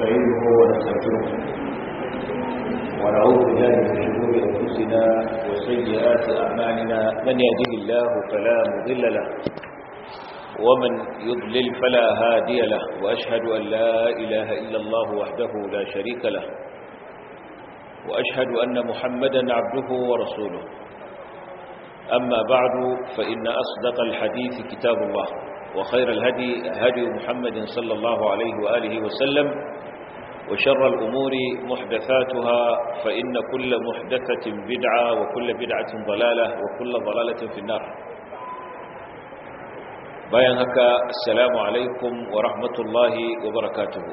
ونستعينه ونستغفره ونعوذ بالله من شرور انفسنا وسيئات اعمالنا من يهده الله فلا مضل له ومن يضلل فلا هادي له واشهد ان لا اله الا الله وحده لا شريك له واشهد ان محمدا عبده ورسوله اما بعد فان اصدق الحديث كتاب الله وخير الهدي هدي محمد صلى الله عليه وآله وسلم وشر الأمور محدثاتها فإن كل محدثة بدعة وكل بدعة ضلالة وكل ضلالة في النار bayan haka assalamu alaikum wa rahmatullahi wa barakatuhu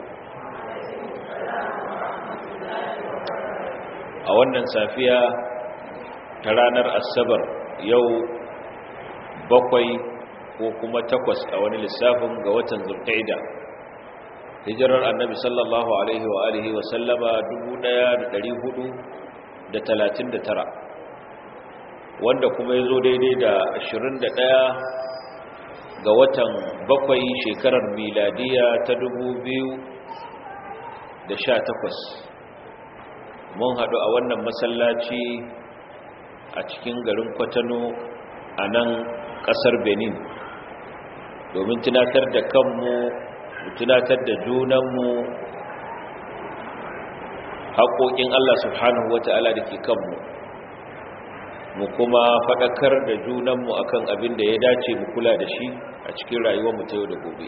a wannan safiya ta ranar asabar yau bakwai ko kuma takwas a wani lissafin ga watan zulqa'ida hijirar annabi sallallahu alaihi wa alihi wa sallama 1439 wanda kuma yazo daidai da 21 ga watan bakwai shekarar miladiya ta 2018 mun haɗu a wannan masallaci a cikin garin kwatano a nan ƙasar benin domin tunatar da kanmu tunatar da junanmu haƙoƙin Allah subhanahu wata'ala da ke kanmu mu kuma faɗakar da junanmu akan abin da ya dace mu kula da shi a cikin rayuwarmu ta yau da gobe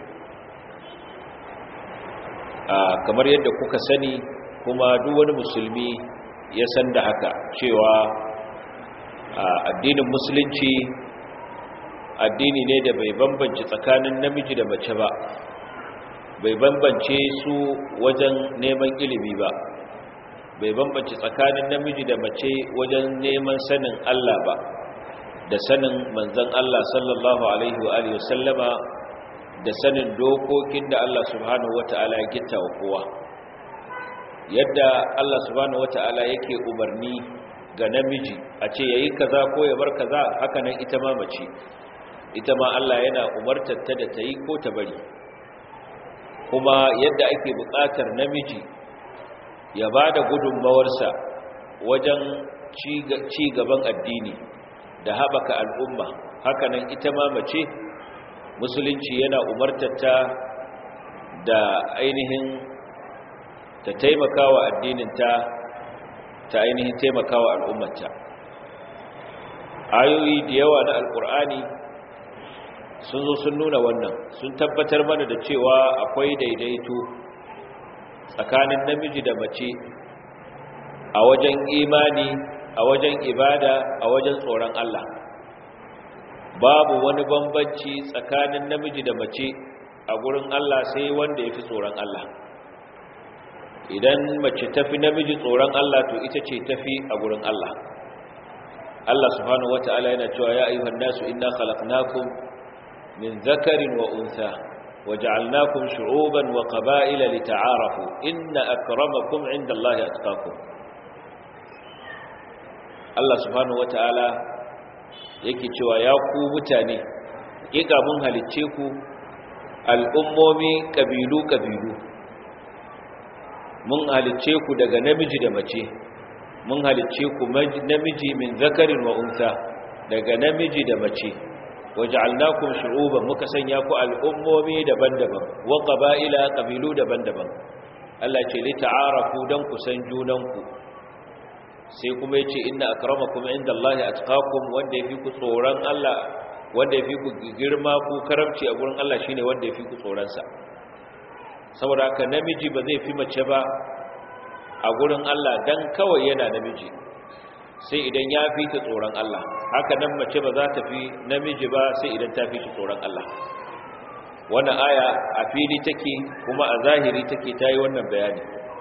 kamar yadda kuka sani kuma duk wani musulmi ya san da haka cewa addinin musulunci addini ne da bai bambance tsakanin namiji da mace ba bai bambance su wajen neman ilimi ba bai bambance tsakanin namiji da mace wajen neman sanin Allah ba da sanin manzon Allah sallallahu alaihi wa alihi wasallama da sanin dokokin da Allah subhanahu wataala ya gitta wa kowa yadda Allah subhanahu wataala yake umarni ga namiji a ce yayi kaza ko ya bar kaza haka nan ita ma mace ita ma Allah yana umartar ta da ta yi ko ta bari kuma yadda ake buƙatar namiji ya ba da gudunmawarsa wajen ci gaban addini da haɓaka al'umma hakanan ita ma mace musulunci yana umartar ta da ainihin ta taimakawa addininta ta ainihin taimakawa al'ummata ayoyi da yawa na alƙur'ani sun zo sun nuna wannan sun tabbatar mana da cewa akwai daidaito tsakanin namiji da mace a wajen imani a wajen ibada a wajen tsoron Allah babu wani bambanci tsakanin namiji da mace a gurin Allah sai wanda ya fi tsoron Allah idan mace tafi namiji tsoron Allah to ita ce tafi a gurin Allah Allah subhanahu wata'ala yana cewa ya ayyuhan nasu inna khalaqnakum من ذكر وأنثى وجعلناكم شعوبا وقبائل لتعارفوا إن أكرمكم عند الله أتقاكم الله سبحانه وتعالى yake cewa ya ku mutane ƙiƙa mun halicce ku al'ummomi ƙabilu-ƙabilu mun halicce ku daga namiji da mace mun halicce ku namiji min zakarin wa unsa daga namiji da mace waja'alnakum shu'uban muka sanya ku al'ummomi daban-daban wa qaba'ila qabilu daban-daban Allah ce li ta'arafu dan ku san junanku sai kuma yace inna akramakum indallahi atqakum wanda yafi ku tsoron Allah wanda yafi ku girma ku karamci a gurin Allah shine wanda yafi ku tsoron sa saboda haka namiji ba zai fi mace ba a gurin Allah dan kawai yana namiji sai idan ya fi ta tsoron Allah haka nan mace ba za ta fi namiji ba sai idan ta fi shi tsoron Allah wannan aya a fili take kuma a zahiri take ta yi wannan bayani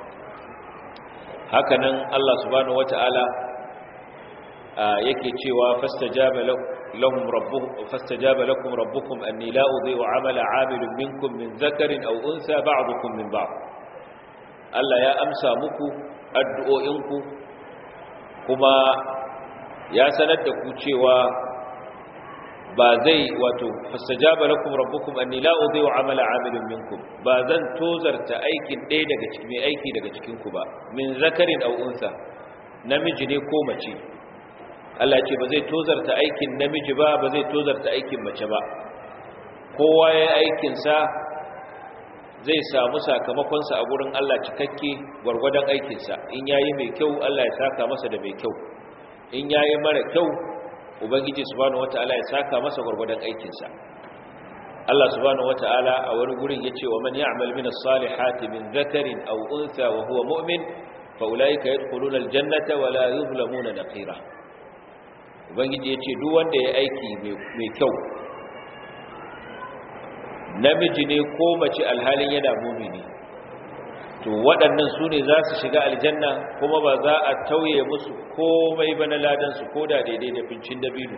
haka nan Allah subhanahu wata'ala yake cewa fastajaba lahum rabbuhum fastajaba lakum rabbukum anni la udhi'u 'amala 'amilin minkum min dhakarin aw untha ba'dukum min ba'd Allah ya amsa muku addu'o'inku kuma ya sanar da ku cewa ba zai wato fastajaba lakum rabbukum anni la udhi'u amala 'amilin minkum ba zan tozarta aikin ɗaya daga cikin mai aiki daga cikin ku ba min zakarin aw unsa namiji ne ko mace Allah ce ba zai tozarta aikin namiji ba ba zai tozarta aikin mace ba kowa ya aikin sa zai samu sakamakonsa a gurin Allah cikakke gwargwadon aikinsa in yayi mai kyau Allah ya saka masa da mai kyau in yayi mara kyau ubangiji subhanahu wataala ya saka masa gwargwadon aikinsa Allah subhanahu wataala a wani gurin yace wa man ya'mal min as-salihati min dhakarin aw untha wa huwa mu'min fa ulaika yadkhuluna al-jannata wa la yuzlamuna naqira ubangiji yace duk wanda ya aiki mai kyau namiji ne ko mace alhalin yana mumini to waɗannan su ne za su shiga aljanna kuma ba za a tauye musu komai ba na ladansu ko da daidai da fincin dabino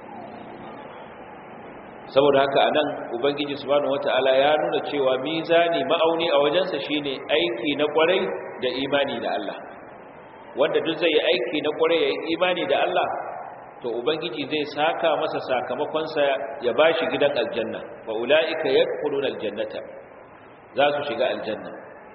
saboda haka a nan ubangiji subhanahu wata'ala ya nuna cewa mizani ma'auni a wajensa shine aiki na kwarai da imani da Allah wanda duk zai yi aiki na kwarai ya yi imani da Allah to ubangiji zai saka masa sakamakonsa ya bashi gidan aljanna wa ulaika yadkhuluna aljannata za su shiga aljanna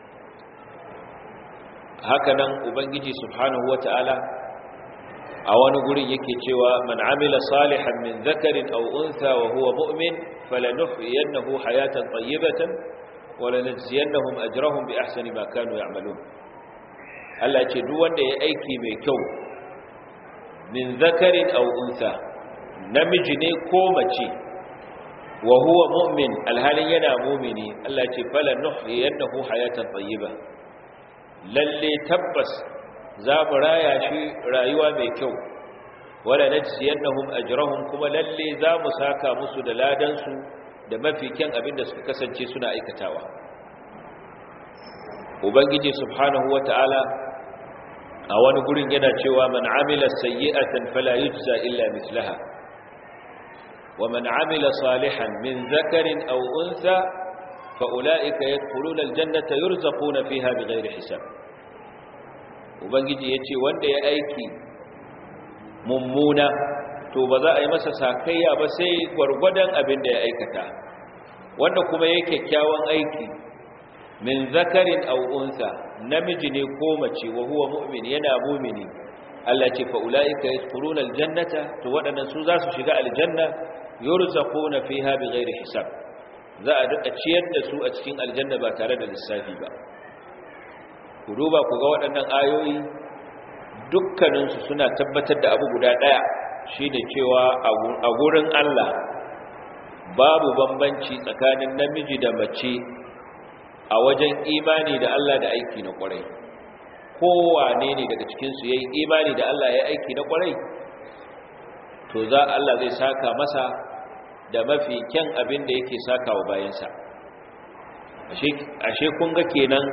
haka nan ubangiji subhanahu wataala a wani gurin yake cewa man amila salihan min dhakarin aw untha wa huwa mu'min falanuhyiyannahu hayatan tayyibatan wa lanajziyannahum ajrahum bi ahsani ma kanu ya'malun Allah ce duk wanda ya aiki mai kyau min zakarin aw unsa namiji ne ko mace wa huwa mu'min alhalin yana mu'mini Allah ce fala nuhyiyannahu hayatan tayyiba lalle tabbas za mu raya shi rayuwa mai kyau wala najziyannahum ajrahum kuma lalle za mu saka musu da ladan su da mafi kyan abin da suka kasance suna aikatawa ubangiji subhanahu wataala a wani gurin yana cewa man amila sayyi'atan fala yujza illa mithlaha wa man amila salihan min zakarin aw untha fa ulaika yadkhuluna aljannata yurzaquna fiha bighairi hisab ubangiji yace wanda ya aiki mummuna to ba za a yi masa sakayya ba sai gwargwadon abin da ya aikata wanda kuma yake kyakkyawan aiki min zakarin aw unsa namiji ne ko mace wa huwa mu'min yana mu'mini Allah ce fa ulaika yadkhuluna aljannata to wadannan su za su shiga aljanna yurzaquna fiha bighairi hisab za a duka ciyar da su a cikin aljanna ba tare da lissafi ba ku duba ku ga waɗannan ayoyi dukkanin su suna tabbatar da abu guda daya shine cewa a gurin Allah babu bambanci tsakanin namiji da mace a wajen imani da Allah da aiki na kwarai kowane ne daga cikinsu ya yi imani da Allah ya aiki na kwarai to za Allah zai saka masa da mafi kyan abin da yake saka wa bayansa ashe kun ga kenan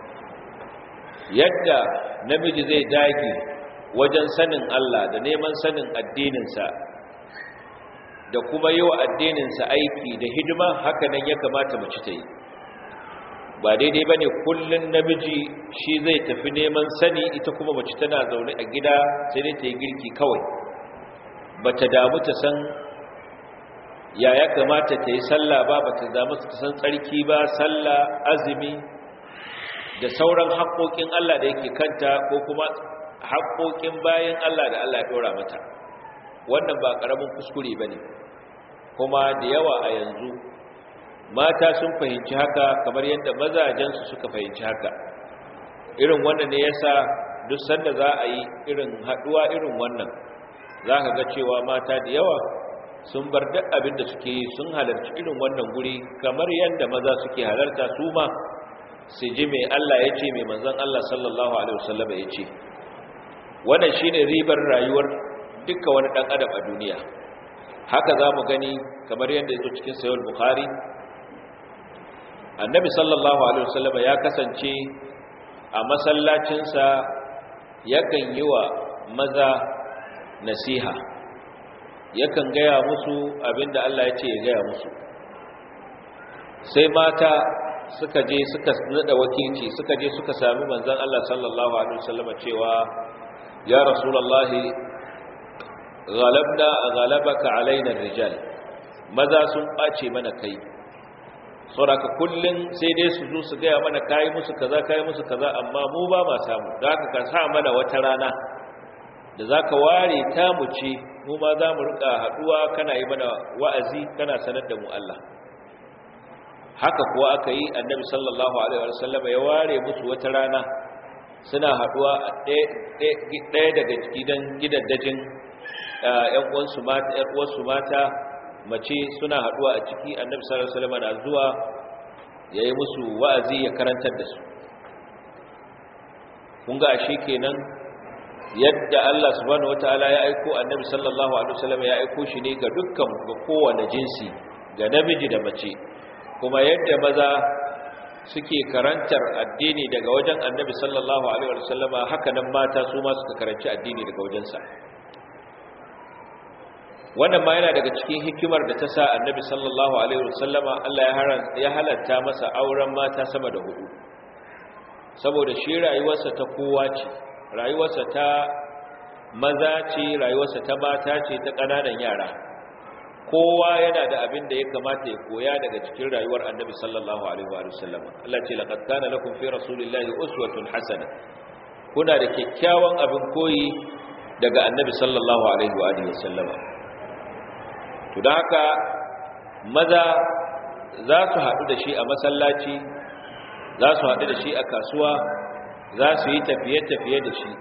yadda namiji zai dage wajen sanin Allah da neman sanin addininsa da kuma yi wa addininsa aiki da hidima haka nan ya kamata mace ta yi ba daidai ba ne kullum namiji shi zai tafi neman sani ita kuma mace tana zaune a gida sai dai ta yi girki kawai ba ta damu ta san ya ya kamata ta yi sallah ba ba ta damu ta san tsarki ba sallah azumi da sauran haƙoƙin Allah da yake kanta ko kuma haƙoƙin bayan Allah da Allah ya ɗora mata wannan ba ƙaramin kuskure ba ne kuma da yawa a yanzu mata sun fahimci haka kamar yadda mazajensu suka fahimci haka irin wannan ne yasa duk sanda za a yi irin haduwa irin wannan za ka ga cewa mata da yawa sun bar duk abin da suke yi sun halarci irin wannan guri kamar yadda maza suke halarta su ma su ji mai Allah ya ce mai manzon Allah sallallahu alaihi wasallam ya ce wannan shine ribar rayuwar duka wani dan adam a duniya haka za mu gani kamar yadda ya zo cikin sayar bukhari annabi sallallahu alaihi wasallam ya kasance a masallacinsa yakan yi wa maza nasiha yakan gaya musu abinda Allah ya ce ya gaya musu sai mata suka je suka nada wakilci suka je suka sami manzon Allah sallallahu alaihi wasallam cewa ya rasulullahi ghalabna ghalabaka alaina rijal maza sun ɓace mana kai sauraka kullum sai dai su zo su gaya mana kayi musu kaza kayi musu kaza amma mu ba ma samu da haka ka sa mana wata rana da za ka ware ta mu ce mu ma za mu rika haɗuwa kana yi mana wa'azi kana sanar da mu Allah haka kuwa aka yi annabi sallallahu alaihi wasallam ya ware musu wata rana suna haɗuwa a ɗaya daga gidan gidaddajin ‘yan uwansu mata ‘yan uwansu mata mace suna haɗuwa a ciki annabi sallallahu alaihi wasallam na zuwa ya yi musu wa'azi ya karantar da su kun ga ashe kenan yadda Allah subhanahu wataala ya aiko annabi sallallahu alaihi wasallam ya aiko shi ne ga dukkan ga kowane jinsi ga namiji da mace kuma yadda maza suke karantar addini daga wajen annabi sallallahu alaihi wasallama haka nan mata su ma suka karanci addini daga wajensa wannan ma yana daga cikin hikimar da ta sa annabi sallallahu alaihi wasallama Allah ya halatta masa auren mata sama da hudu saboda shi rayuwarsa ta kowa ce rayuwarsa ta maza ce rayuwarsa ta mata ce ta ƙananan yara kowa yana da abin da ya kamata ya koya daga cikin rayuwar annabi sallallahu alaihi wa sallam Allah ce laqad kana lakum fi rasulillahi uswatun hasana kuna da kyakkyawan abin koyi daga annabi sallallahu alaihi wa sallam to dan haka maza za su haɗu da shi a masallaci za su haɗu da shi a kasuwa za su yi tafiye-tafiye da shi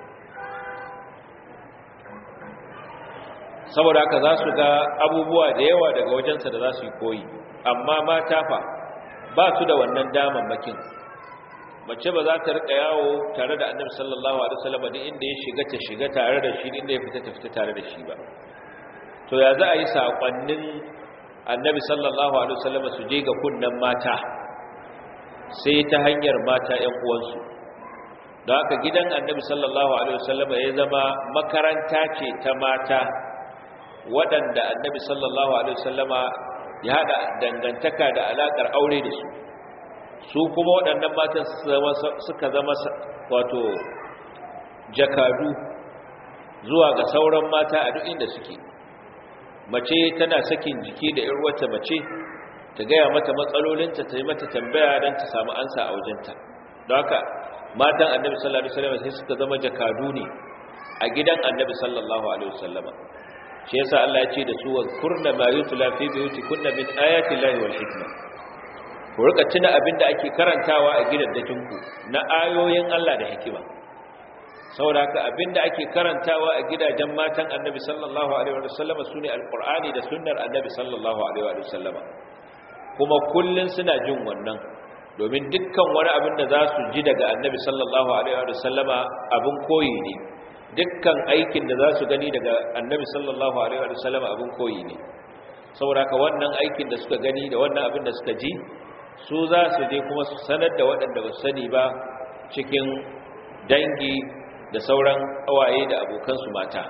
saboda haka za su ga abubuwa da yawa daga wajensa da za su yi koyi amma mata fa ba su da wannan damammakin mace ba za ta rika yawo tare da annabi sallallahu alaihi wasallam din inda ya shiga ta shiga tare da shi inda ya fita ta fita tare da shi ba to ya za a yi sakonnin annabi sallallahu alaihi wasallam su je ga kunnan mata sai ta hanyar mata ƴan uwansu don haka gidan annabi sallallahu alaihi wasallam ya zama makaranta ce ta mata waɗanda annabi sallallahu alaihi wasallama ya haɗa dangantaka da alaƙar aure da su su kuma waɗannan matan suka zama wato jakadu zuwa ga sauran mata a duk inda suke mace tana sakin jiki da ƴar wata mace ta gaya mata matsalolinta ta yi mata tambaya don ta samu ansa a wajenta don haka matan annabi sallallahu alaihi wasallam sai suka zama jakadu ne a gidan annabi sallallahu alaihi wasallama shi yasa Allah ya ce da su wa kurna ma yutla fi buyutikunna min ayati llahi wal hikma ku rika tuna abinda ake karantawa a gidajen ku na ayoyin Allah da hikima saboda haka abinda ake karantawa a gidajen matan annabi sallallahu alaihi wasallama sune alqur'ani da sunnar annabi sallallahu alaihi wasallama kuma kullun suna jin wannan domin dukkan wani abin da za su ji daga annabi sallallahu alaihi wasallama abin koyi ne dukkan aikin da za su gani daga annabi sallallahu alaihi wasallama abin koyi ne saboda ka wannan aikin da suka gani da wannan abin da suka ji su za su je kuma su sanar da waɗanda ba su sani ba cikin dangi da sauran awaye da abokansu mata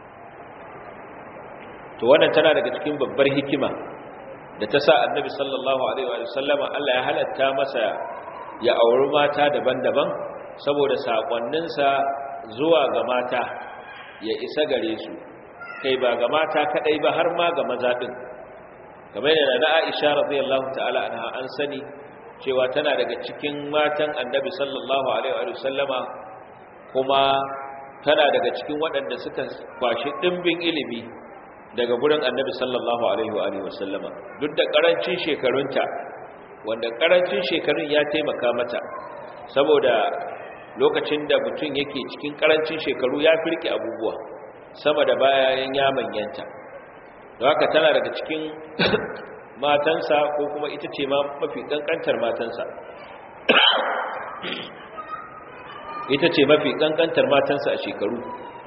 to wannan tana daga cikin babbar hikima da ta sa annabi sallallahu alaihi wa sallama Allah ya halatta masa ya auri mata daban-daban saboda sakonninsa zuwa ga mata ya isa gare su kai ba ga mata kadai ba har ma ga maza din kamar yana na Aisha radiyallahu ta'ala anha an sani cewa tana daga cikin matan annabi sallallahu alaihi wa sallama kuma tana daga cikin waɗanda suka kwashi dimbin ilimi daga gurin annabi sallallahu alaihi wa sallama duk da karancin shekarunta wanda karancin shekarun ya taimaka mata saboda lokacin da mutum yake cikin karancin shekaru ya firke abubuwa sama da bayan ya manyanta da haka tana daga cikin matansa ko kuma ita ce ma mafi kankantar matansa ita ce mafi kankantar matansa a shekaru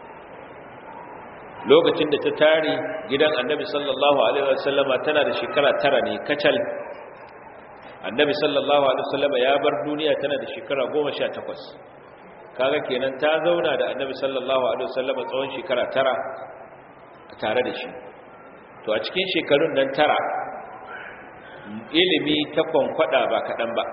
lokacin da ta tare gidan annabi sallallahu alaihi wasallama tana da shekara tara ne kacal annabi sallallahu alaihi wasallama ya bar duniya tana da shekara goma sha takwas kaga kenan ta zauna da annabi sallallahu alaihi wasallama tsawon shekara tara tare da shi to a cikin shekarun nan tara ilimi ta kwankwada ba kaɗan ba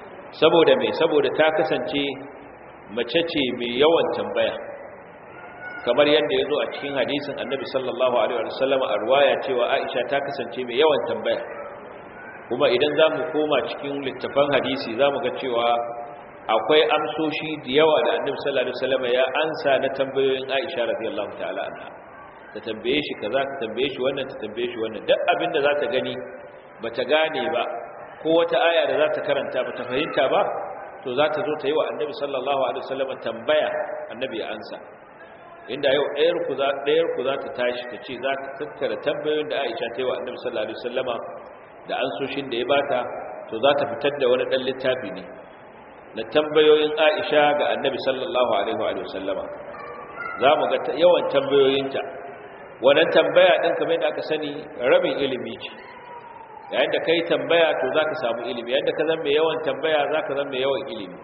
saboda mai saboda ta kasance mace ce mai yawan tambaya kamar yadda ya zo a cikin hadisin annabi sallallahu alaihi wasallam a ruwaya cewa aisha ta kasance mai yawan tambaya kuma idan za mu koma cikin littafan hadisi za mu ga cewa akwai amsoshi da yawa da annabi sallallahu alaihi wasallam ya ansa na tambayoyin aisha radiyallahu ta'ala anha ta tambaye shi kaza ta tambaye shi wannan ta tambaye shi wannan duk abin da za ta gani bata gane ba ko wata aya da za ta karanta bata fahimta ba to za ta zo ta yi wa annabi sallallahu alaihi wasallam tambaya annabi ya ansa inda yau ɗayar ku za ɗayar ku za ta tashi ta ce za ta tattara tambayoyin da Aisha ta yi wa annabi sallallahu alaihi wasallama da ansoshin da ya bata to za ta fitar da wani ɗan littafi ne na tambayoyin Aisha ga annabi sallallahu alaihi wa sallama za mu ga yawan tambayoyinta wannan tambaya ɗin kamar yadda aka sani rabin ilimi ce yayin da kai tambaya to zaka samu ilimi yayin da ka zama mai yawan tambaya zaka zama mai yawan ilimi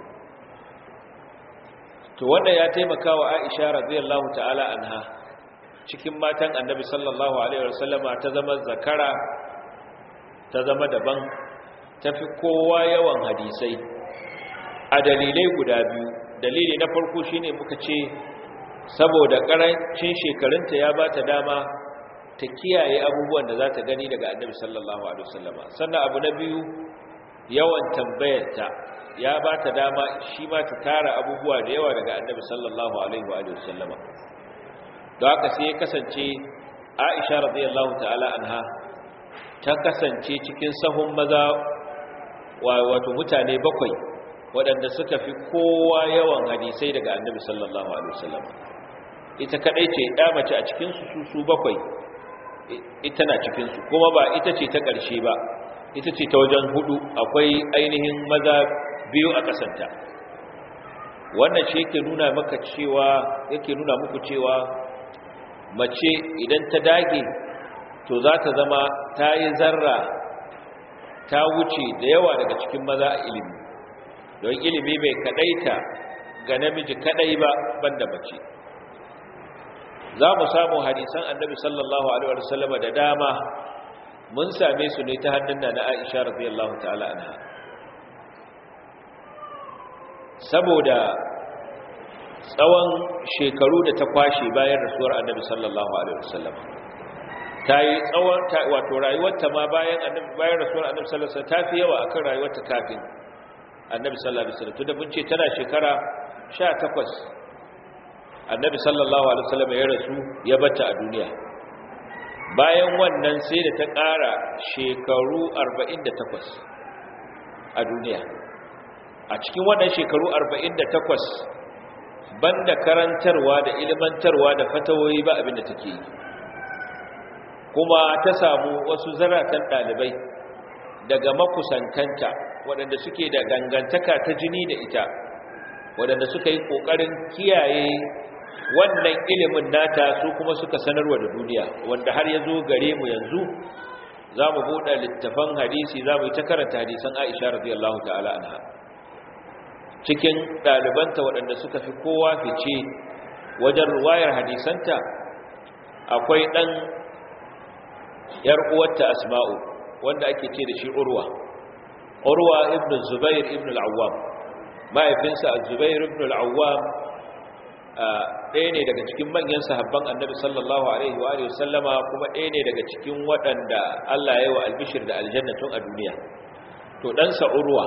to wanda ya taimaka wa Aisha radiyallahu ta'ala anha cikin matan Annabi sallallahu alaihi wasallama ta zama zakara ta zama daban tafi kowa yawan hadisai a dalilai guda biyu dalili na farko shine muka ce saboda karancin shekarunta ya bata dama ta kiyaye abubuwan da za ta gani daga annabi sallallahu alaihi wasallama sannan abu na biyu yawan tambayarta ya ba ta dama shi ma ta tara abubuwa da yawa daga annabi sallallahu alaihi wa sallama don haka sai ya kasance aisha radiyallahu ta'ala anha ta kasance cikin sahun maza wato mutane bakwai waɗanda suka fi kowa yawan hadisai daga annabi sallallahu alaihi wasallama ita kadai ce ya mace a cikin su su bakwai ita na cikinsu kuma ba ita ce ta ƙarshe ba ita ce ta wajen hudu akwai ainihin maza biyu a ƙasanta wannan ce yake nuna maka cewa yake nuna muku cewa mace idan ta dage to za ta zama ta yi zarra ta wuce da yawa daga cikin maza a ilimi don ilimi bai kadaita ga namiji kadai ba banda mace za mu samu hadisan annabi sallallahu alaihi wasallam da dama mun same su ne ta hannun na Aisha radiyallahu ta'ala anha saboda tsawon shekaru da ta kwashe bayan rasuwar annabi sallallahu alaihi wasallam ta yi tsawon wato rayuwarta ma bayan annabi bayan rasuwar annabi sallallahu alaihi wasallam ta fi yawa akan rayuwarta kafin annabi sallallahu alaihi wasallam tunda mun ce tana shekara 18 annabi sallallahu alaihi wasallam ya rasu ya bata a duniya bayan wannan sai da ta ƙara shekaru 48 a duniya a cikin wannan shekaru 48 banda karantarwa da ilmantarwa da fatawoyi ba abinda take yi kuma ta samu wasu zaratan ɗalibai daga makusantanta waɗanda suke da dangantaka ta jini da ita waɗanda suka yi ƙoƙarin kiyaye wannan ilimin nata su kuma suka sanarwa da duniya wanda har ya zo gare mu yanzu za mu buɗe littafan hadisi za mu yi ta karanta hadisan aisha radiyallahu ta'ala anha cikin ɗalibanta waɗanda suka fi kowa fice wajen ruwayar hadisanta akwai ɗan ‘yar uwarta asma'u wanda ake ce da shi urwa urwa ibn zubair ibn al'awwam mahaifinsa a zubair ibn al'awwam ɗaya ne daga cikin manyan sahabban annabi sallallahu alaihi wa alihi sallama kuma ɗaya ne daga cikin waɗanda Allah ya yi wa albishir da aljannatun a duniya to ɗansa urwa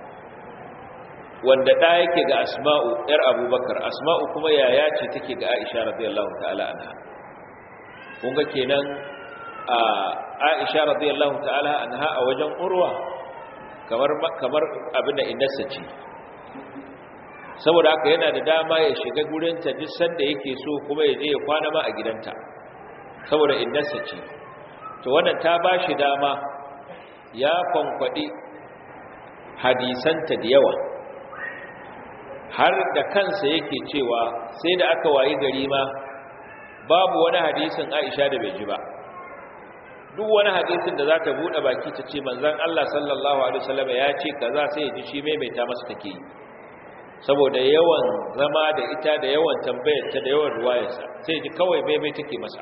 wanda ɗa yake ga asma'u ‘yar abubakar asma'u kuma yaya ce take ga aisha radiyallahu ta'ala anha kun ga kenan a aisha radiyallahu ta'ala anha a wajen urwa kamar kamar abin da innarsa ce saboda haka yana da dama ya shiga gurinta duk sanda yake so kuma ya je ya kwana ma a gidanta saboda innarsa ce to wannan ta ba shi dama ya kwankwaɗi hadisanta da yawa har da kansa yake cewa sai da aka wayi gari ma babu wani hadisin aisha da bai ji ba duk wani hadisin da za ta buɗe baki ta ce manzan Allah sallallahu Alaihi wasallam ya ce kaza sai ya ji shi maimaita masa take yi saboda yawan zama da ita da yawan tambayarta da yawan ruwayarsa sai ji kawai maimai take masa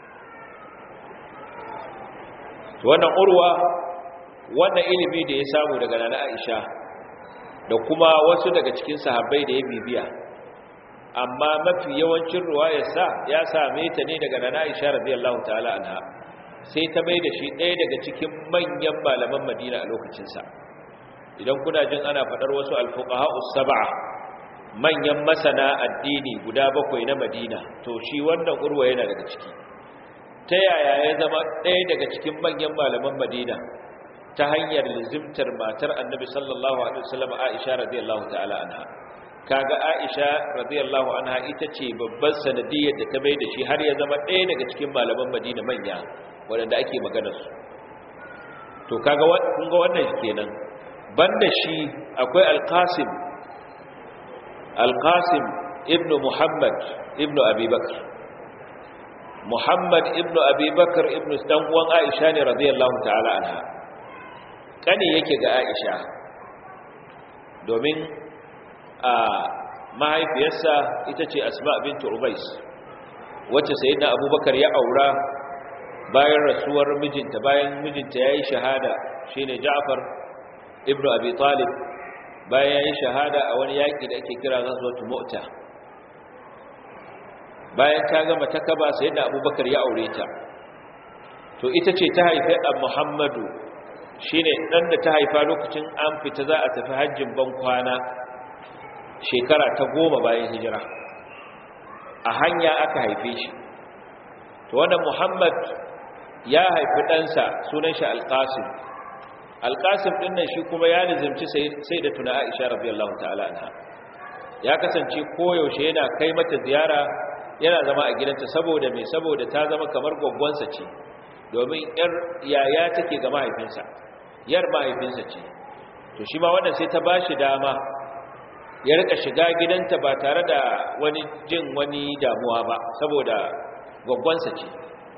wannan urwa wannan ilimi da ya samu daga nana Aisha da kuma wasu daga cikin sahabbai da ya bibiya amma mafi yawancin ruwayarsa ya same ta ne daga nana Aisha radiyallahu ta'ala anha sai ta mai da shi ɗaya daga cikin manyan malaman Madina a lokacinsa idan kuna jin ana faɗar wasu alfuqaha us-sab'a manyan masana addini guda bakwai na Madina to shi wannan urwa yana daga ciki ta yaya ya zama ɗaya daga cikin manyan malaman Madina ta hanyar lizimtar matar Annabi sallallahu alaihi wasallam Aisha radiyallahu ta'ala anha kaga Aisha radiyallahu anha ita ce babban sanadiyar da ta bai da shi har ya zama ɗaya daga cikin malaman Madina manya waɗanda ake maganar su to kaga kun ga wannan kenan banda shi akwai Al-Qasim Al-Qasim ibn Muhammad ibn Abi Bakr Muhammad ibn Abi Bakr ibn dan uwan Aisha ne radiyallahu ta'ala anha kane yake ga Aisha domin a mahaifiyarsa ita ce asma bintu ubais wacce sayyidina abubakar ya aura bayan rasuwar mijinta bayan mijinta yayi shahada shine ja'far ibnu abi talib bayan yayi shahada a wani yaki da ake kira ghazwatu mu'ta bayan ta gama takaba sayyidina abubakar ya aure ta to ita ce ta haifi muhammadu shine dan da ta haifa lokacin an fita za a tafi hajjin ban kwana shekara ta goma bayan hijira a hanya aka haife shi to wannan muhammad ya haifi ɗansa sunan shi alƙasim alƙasim ɗin nan shi kuma ya nizimci sai da tuna aisha rabiyallahu ta'ala anha ya kasance koyaushe yana kai mata ziyara yana zama a gidanta saboda mai saboda ta zama kamar gwaggwansa ce domin yar yaya take ga mahaifinsa yar mahaifinsa ce to shi ma wannan sai ta ba shi dama ya rika shiga gidanta ba tare da wani jin wani damuwa ba saboda gwaggwansa ce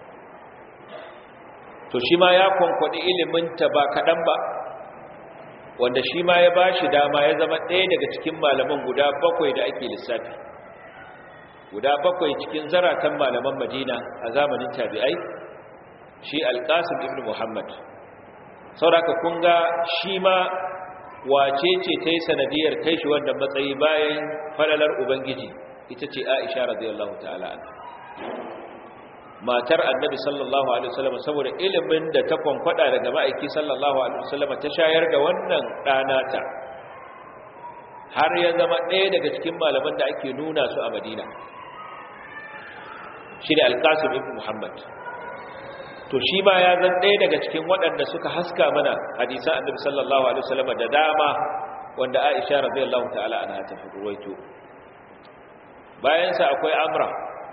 to shi ma ya kwankwaɗi iliminta ba kaɗan ba wanda shi ma ya ba shi dama ya zama ɗaya daga cikin malaman guda bakwai da ake lissafi guda bakwai cikin zaratan malaman madina a zamanin tabi'ai shi alƙasim ibn muhammad sauraka kun ga shi ma wace ce ta yi sanadiyar kai shi wannan matsayi bayan falalar ubangiji ita ce aisha radiyallahu ta'ala matar annabi sallallahu alaihi wasallam saboda ilimin da ta kwankwada daga ma'aiki sallallahu alaihi wasallam ta shayar da wannan ɗanata har ya zama ɗaya daga cikin malaman da ake nuna su a madina shi ne alkasim ibn muhammad to shi ma ya zan ɗaya daga cikin waɗanda suka haska mana hadisan annabi sallallahu alaihi wasallam da dama wanda Aisha radiyallahu ta'ala anha ta ruwaito bayan sa akwai Amra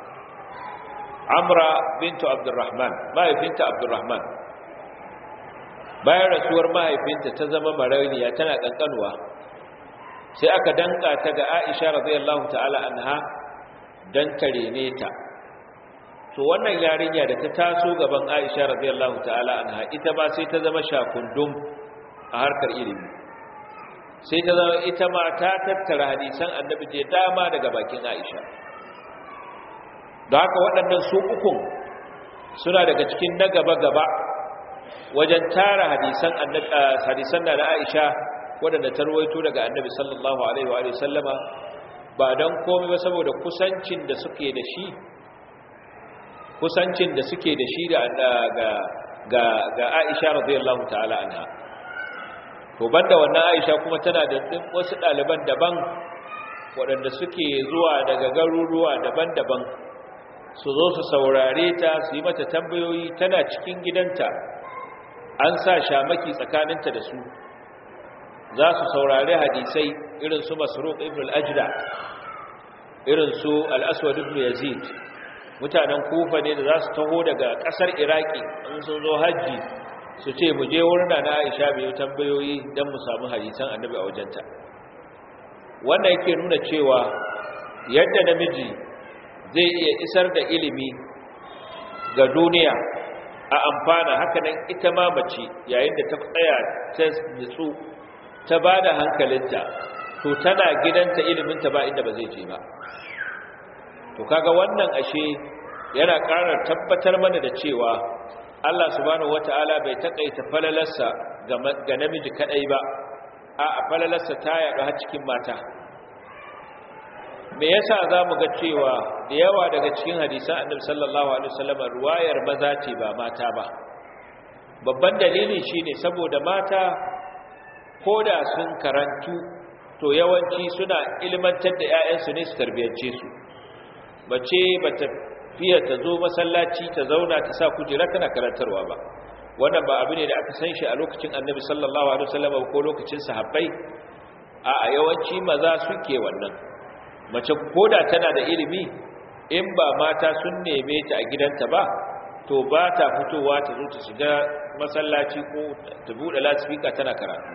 Amra bintu Abdurrahman mahaifinta Abdurrahman bayan rasuwar mahaifinta ta zama marauniya tana kankanuwa sai aka danka ta ga Aisha radiyallahu ta'ala anha dan tare ta to wannan yarinya da ta taso gaban Aisha radiyallahu ta'ala anha ita ba sai ta zama shakundum a harkar ilimi sai ta zama ita ma ta tattara hadisan annabi je dama daga bakin Aisha da haka waɗannan su ukun suna daga cikin na gaba gaba wajen tara hadisan annabi hadisan da Aisha waɗanda ta ruwaito daga annabi sallallahu alaihi wa sallama ba dan komai ba saboda kusancin da suke da shi kusancin da suke da shi ga ga ga Aisha radiyallahu ta'ala anha to banda wannan Aisha kuma tana da wasu ɗaliban daban waɗanda suke zuwa daga garuruwa daban-daban su zo su saurare ta su yi mata tambayoyi tana cikin gidanta an sa shamaki tsakaninta da su za su saurari hadisai irin su masruq ibn al-ajda irin su al-aswad ibn yazid mutanen kufa ne da za su taho daga ƙasar iraki in sun zo hajji su ce mu je wurin na aisha mai tambayoyi don mu samu hadisan annabi a wajenta wannan yake nuna cewa yadda namiji zai iya isar da ilimi ga duniya a amfana hakanan ita ma mace yayin da ta tsaya ta nutsu ta ba da hankalinta to tana gidanta iliminta ba inda ba zai je ba to kaga wannan ashe yana ƙara tabbatar mana da cewa Allah subhanahu wata'ala bai takaita falalarsa ga namiji kadai ba a falalarsa ta yaɗu har cikin mata me yasa zamu ga cewa da yawa daga cikin hadisan Annabi sallallahu alaihi wasallam ruwayar maza ce ba mata ba babban dalili shine saboda mata koda sun karantu to yawanci suna ilmantar da ƴaƴansu ne su tarbiyance su bace bata fiye ta zo masallaci ta zauna ta sa kujera tana karantarwa ba wannan ba abu ne da aka san shi a lokacin Annabi sallallahu alaihi wasallam ko lokacin sahabbai a yawanci maza suke wannan mace koda tana da ilimi in ba mata sun neme ta a gidanta ba to ba ta fitowa ta zo ta shiga masallaci ko ta buɗe lasifika tana karatu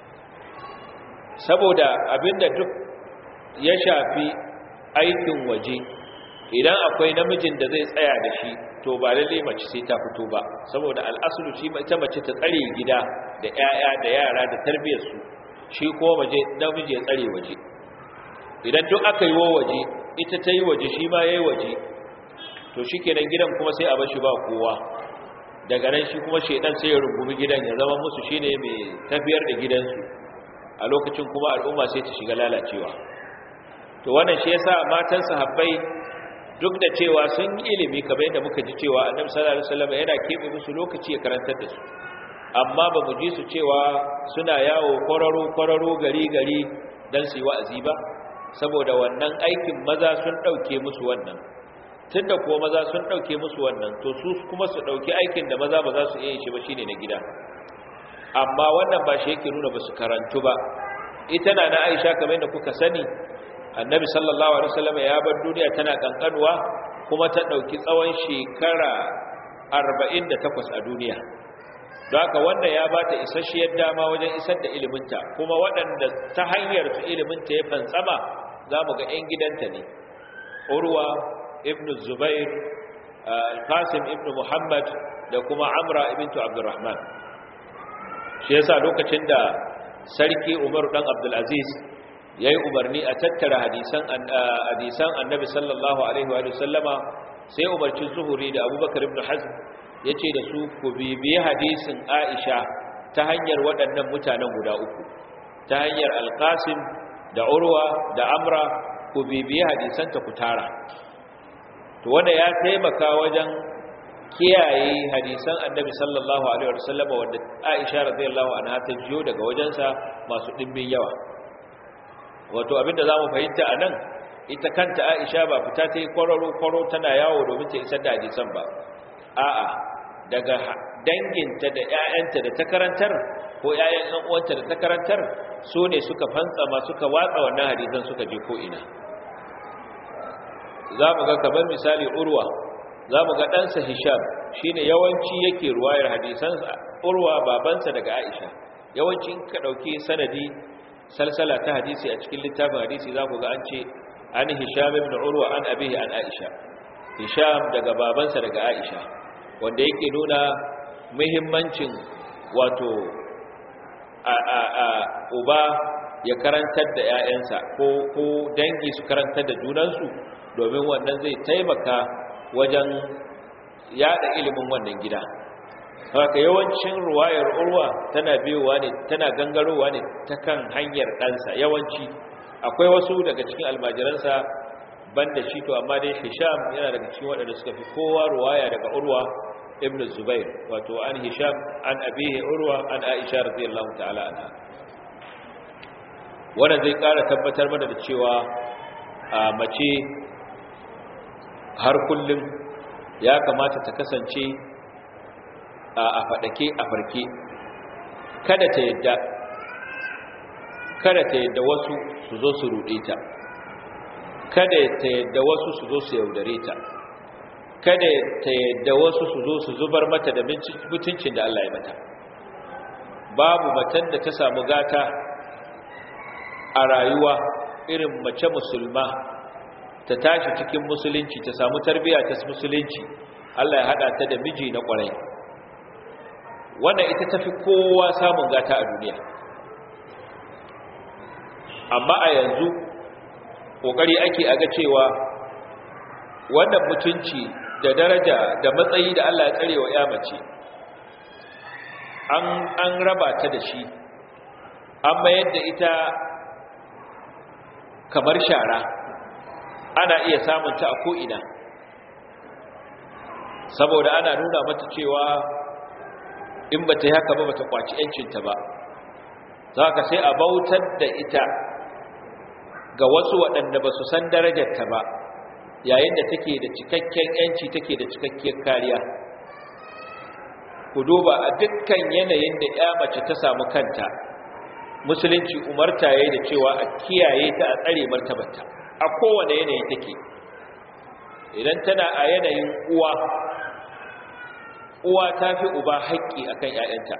saboda abinda duk ya shafi aikin waje idan akwai namijin da zai tsaya da shi to ba lalle mace sai ta fito ba saboda al'asulu shi ita mace ta tsare gida da 'ya'ya da yara da tarbiyyarsu shi ko waje namiji ya tsare waje idan duk aka yi wa waje ita ta yi waje shi ma ya yi waje to shi kenan gidan kuma sai a bashi ba kowa daga nan shi kuma shaidan sai ya rungumi gidan ya zama musu shine mai tafiyar da gidansu a lokacin kuma al'umma sai ta shiga lalacewa to wannan shi yasa matan sahabbai duk da cewa sun yi ilimi kamar yadda muka ji cewa annabi sallallahu alaihi wasallam yana kebe musu lokaci ya karantar da su amma ba mu ji su cewa suna yawo kwararo kwararo gari gari dan su yi wa'azi ba saboda wannan aikin maza sun dauke musu wannan tunda kuwa maza sun dauke musu wannan to su kuma su dauki aikin da maza ba za su iya shi ba shine na gida amma wannan ba shi yake nuna ba su karantu ba ita na na Aisha kamar yadda kuka sani annabi sallallahu alaihi wasallam ya bar duniya tana kankanuwa kuma ta dauki tsawon shekara 48 a duniya don haka wannan ya bata isasshiyar dama wajen isar da iliminta kuma waɗanda ta hanyar su iliminta ya fantsama za mu ga 'yan gidanta ne urwa ibn zubair qasim ibn muhammad da kuma amra ibn abdurrahman shi yasa lokacin da sarki umaru dan abdulaziz ya yi umarni a tattara hadisan annabi sallallahu alaihi wa sallama sai umarci zuhuri da abubakar ibn hazm ya ce da su ku bibiye hadisin aisha ta hanyar waɗannan mutanen guda uku ta hanyar alkasim da urwa da amra ku bibiye hadisanta ku tara to wanda ya taimaka wajen kiyaye hadisan annabi sallallahu alaihi wa sallama wanda aisha radiyallahu anha ta jiyo daga wajensa masu ɗimbin yawa wato abinda za mu fahimta a nan ita kanta aisha ba fita ta yi kwararo-kwaro tana yawo domin ta isar da hadisan ba a'a daga danginta da 'ya'yanta da ta karantar ko 'ya'yan ɗan uwanta da ta karantar su ne suka fantsama suka watsa wannan hadisan suka je ko'ina za mu ga kamar misali urwa za mu ga ɗansa hisham shi ne yawanci yake ruwayar hadisan urwa babansa daga aisha yawanci ka ɗauki sanadi salsala ta hadisi a cikin littafin hadisi za ku ga an ce an hisham ibn urwa an abihi an aisha hisham daga babansa daga aisha wanda yake nuna muhimmancin wato a a a uba ya karantar da 'ya'yansa ko ko dangi su karantar da junansu domin wannan zai taimaka wajen yada ilimin wannan gida haka yawancin ruwayar urwa tana biyowa ne tana gangarowa ne ta kan hanyar ɗansa yawanci akwai wasu daga cikin almajiransa banda shi to amma dai hisham yana daga cikin waɗanda suka fi kowa ruwaya daga urwa ibn zubair wato an hisham an abihi urwa an aisha radiyallahu ta'ala anha wannan zai ƙara tabbatar mana da cewa a mace har kullum ya kamata ta kasance a faɗake a farke kada ta yadda kada ta yadda wasu su zo su ruɗe ta kada ta yadda wasu su zo su yaudare ta kada ta yadda wasu su zo su zubar mata da mutuncin da Allah ya mata babu matan da ta samu gata a rayuwa irin mace musulma ta tashi cikin musulunci ta samu tarbiya ta musulunci Allah ya hada ta da miji na kwarai wannan ita tafi kowa samun gata a duniya amma a yanzu kokari ake aga cewa wannan mutunci da daraja da matsayi da Allah ya tsare wa ya mace an an raba ta da shi an mayar da ita kamar shara ana iya samunta a ko'ina saboda ana nuna mata cewa in ba ta yi haka ba ba ta kwaci ‘yancinta ba za ka sai a bautar da ita ga wasu waɗanda ba su san darajarta ba yayin da take da cikakken ‘yanci take da cikakkiyar kariya ku duba a dukkan yanayin da ‘ya mace ta samu kanta musulunci umarta ya da cewa a kiyaye ta a tsare martabarta a kowane yanayi take idan tana a yanayin uwa uwa ta fi uba haƙƙi akan ‘ya'yanta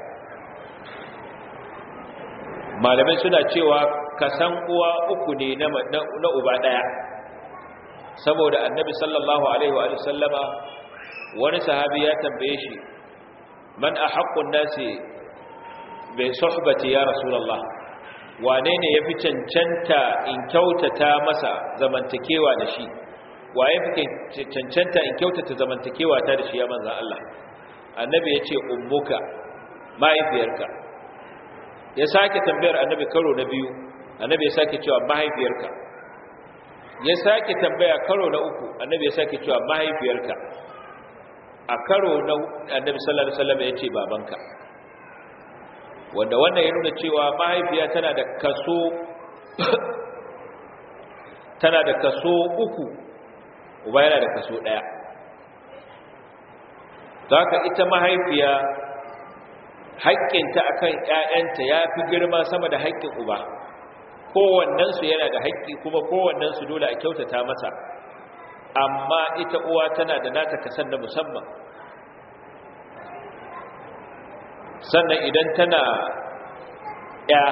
malamai suna cewa kasan uwa uku ne na uba ɗaya saboda annabi sallallahu alaihi wa sallama wani sahabi ya tambaye shi man a haƙƙun nasi bai sohbati ya rasulallah wane ne ya fi cancanta in kyautata masa zamantakewa da shi wa ya fi cancanta in kyautata zamantakewa ta da shi ya manzan Allah annabi ya ce ummuka mahaifiyarka ya sake tambayar annabi karo na biyu annabi ya sake cewa mahaifiyarka ya sake tambaya karo na uku annabi ya sake cewa mahaifiyarka a karo na annabi sallallahu alaihi wasallam ya ce babanka wanda wannan ya nuna cewa mahaifiya tana da kaso tana da kaso uku uba yana da kaso daya haka ita mahaifiya haƙƙinta akan ƴaƴanta ya fi girma sama da haƙƙin uba kowannensu yana da haƙƙi kuma kowannensu dole a kyautata masa amma ita uwa tana da nata kasan na musamman sannan idan tana ya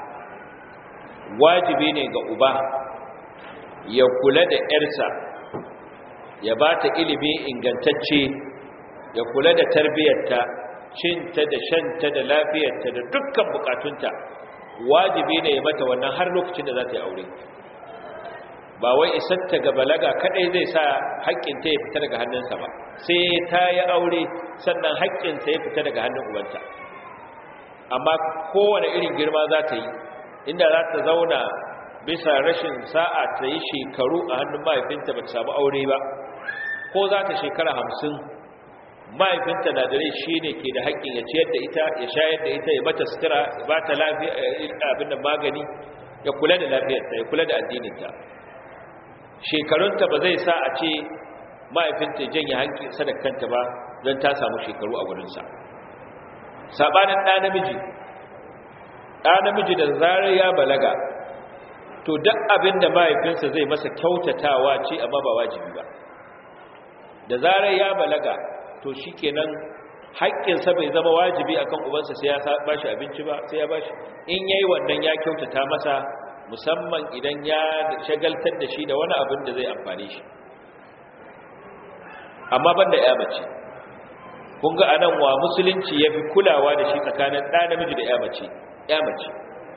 wajibi ne ga uba ya kula da ‘yarsa ya ba ta ilimi ingantacce ya kula da tarbiyyarta cinta da shanta da lafiyarta da dukkan bukatunta wajibi ne ya mata wannan har lokacin da za ta yi aure ba wai isarta ga balaga kadai zai sa haƙƙinta ya fita daga hannunsa ba sai ta yi aure sannan haƙƙinsa ya fita daga hannun ubanta amma kowane irin girma za ta yi inda za ta zauna bisa rashin sa'a ta yi shekaru a hannun mahaifinta ba ta samu aure ba ko za ta shekara hamsin mahaifinta na dare shi ne ke da haƙƙin ya ciyar da ita ya shayar da ita ya mata sutura ya ba ta abin da magani ya kula da lafiyarta ya kula da addininta shekarunta ba zai sa a ce mahaifinta janye hanki sadakanta ba don ta samu shekaru a wurinsa saɓanin ɗa namiji ɗa namiji da zarar ya balaga to duk abin da mahaifinsa zai masa kyautatawa ce amma ba wajibi ba da zarar ya balaga to shi kenan haƙƙinsa bai zama wajibi akan ubansa sai ya ba shi abinci ba sai ya ba shi in yayi wannan ya kyautata masa musamman idan ya shagaltar da shi da wani abin da zai amfane shi amma banda ya mace kun ga anan wa musulunci ya fi kulawa da shi tsakanin ɗa namiji da ya mace ya mace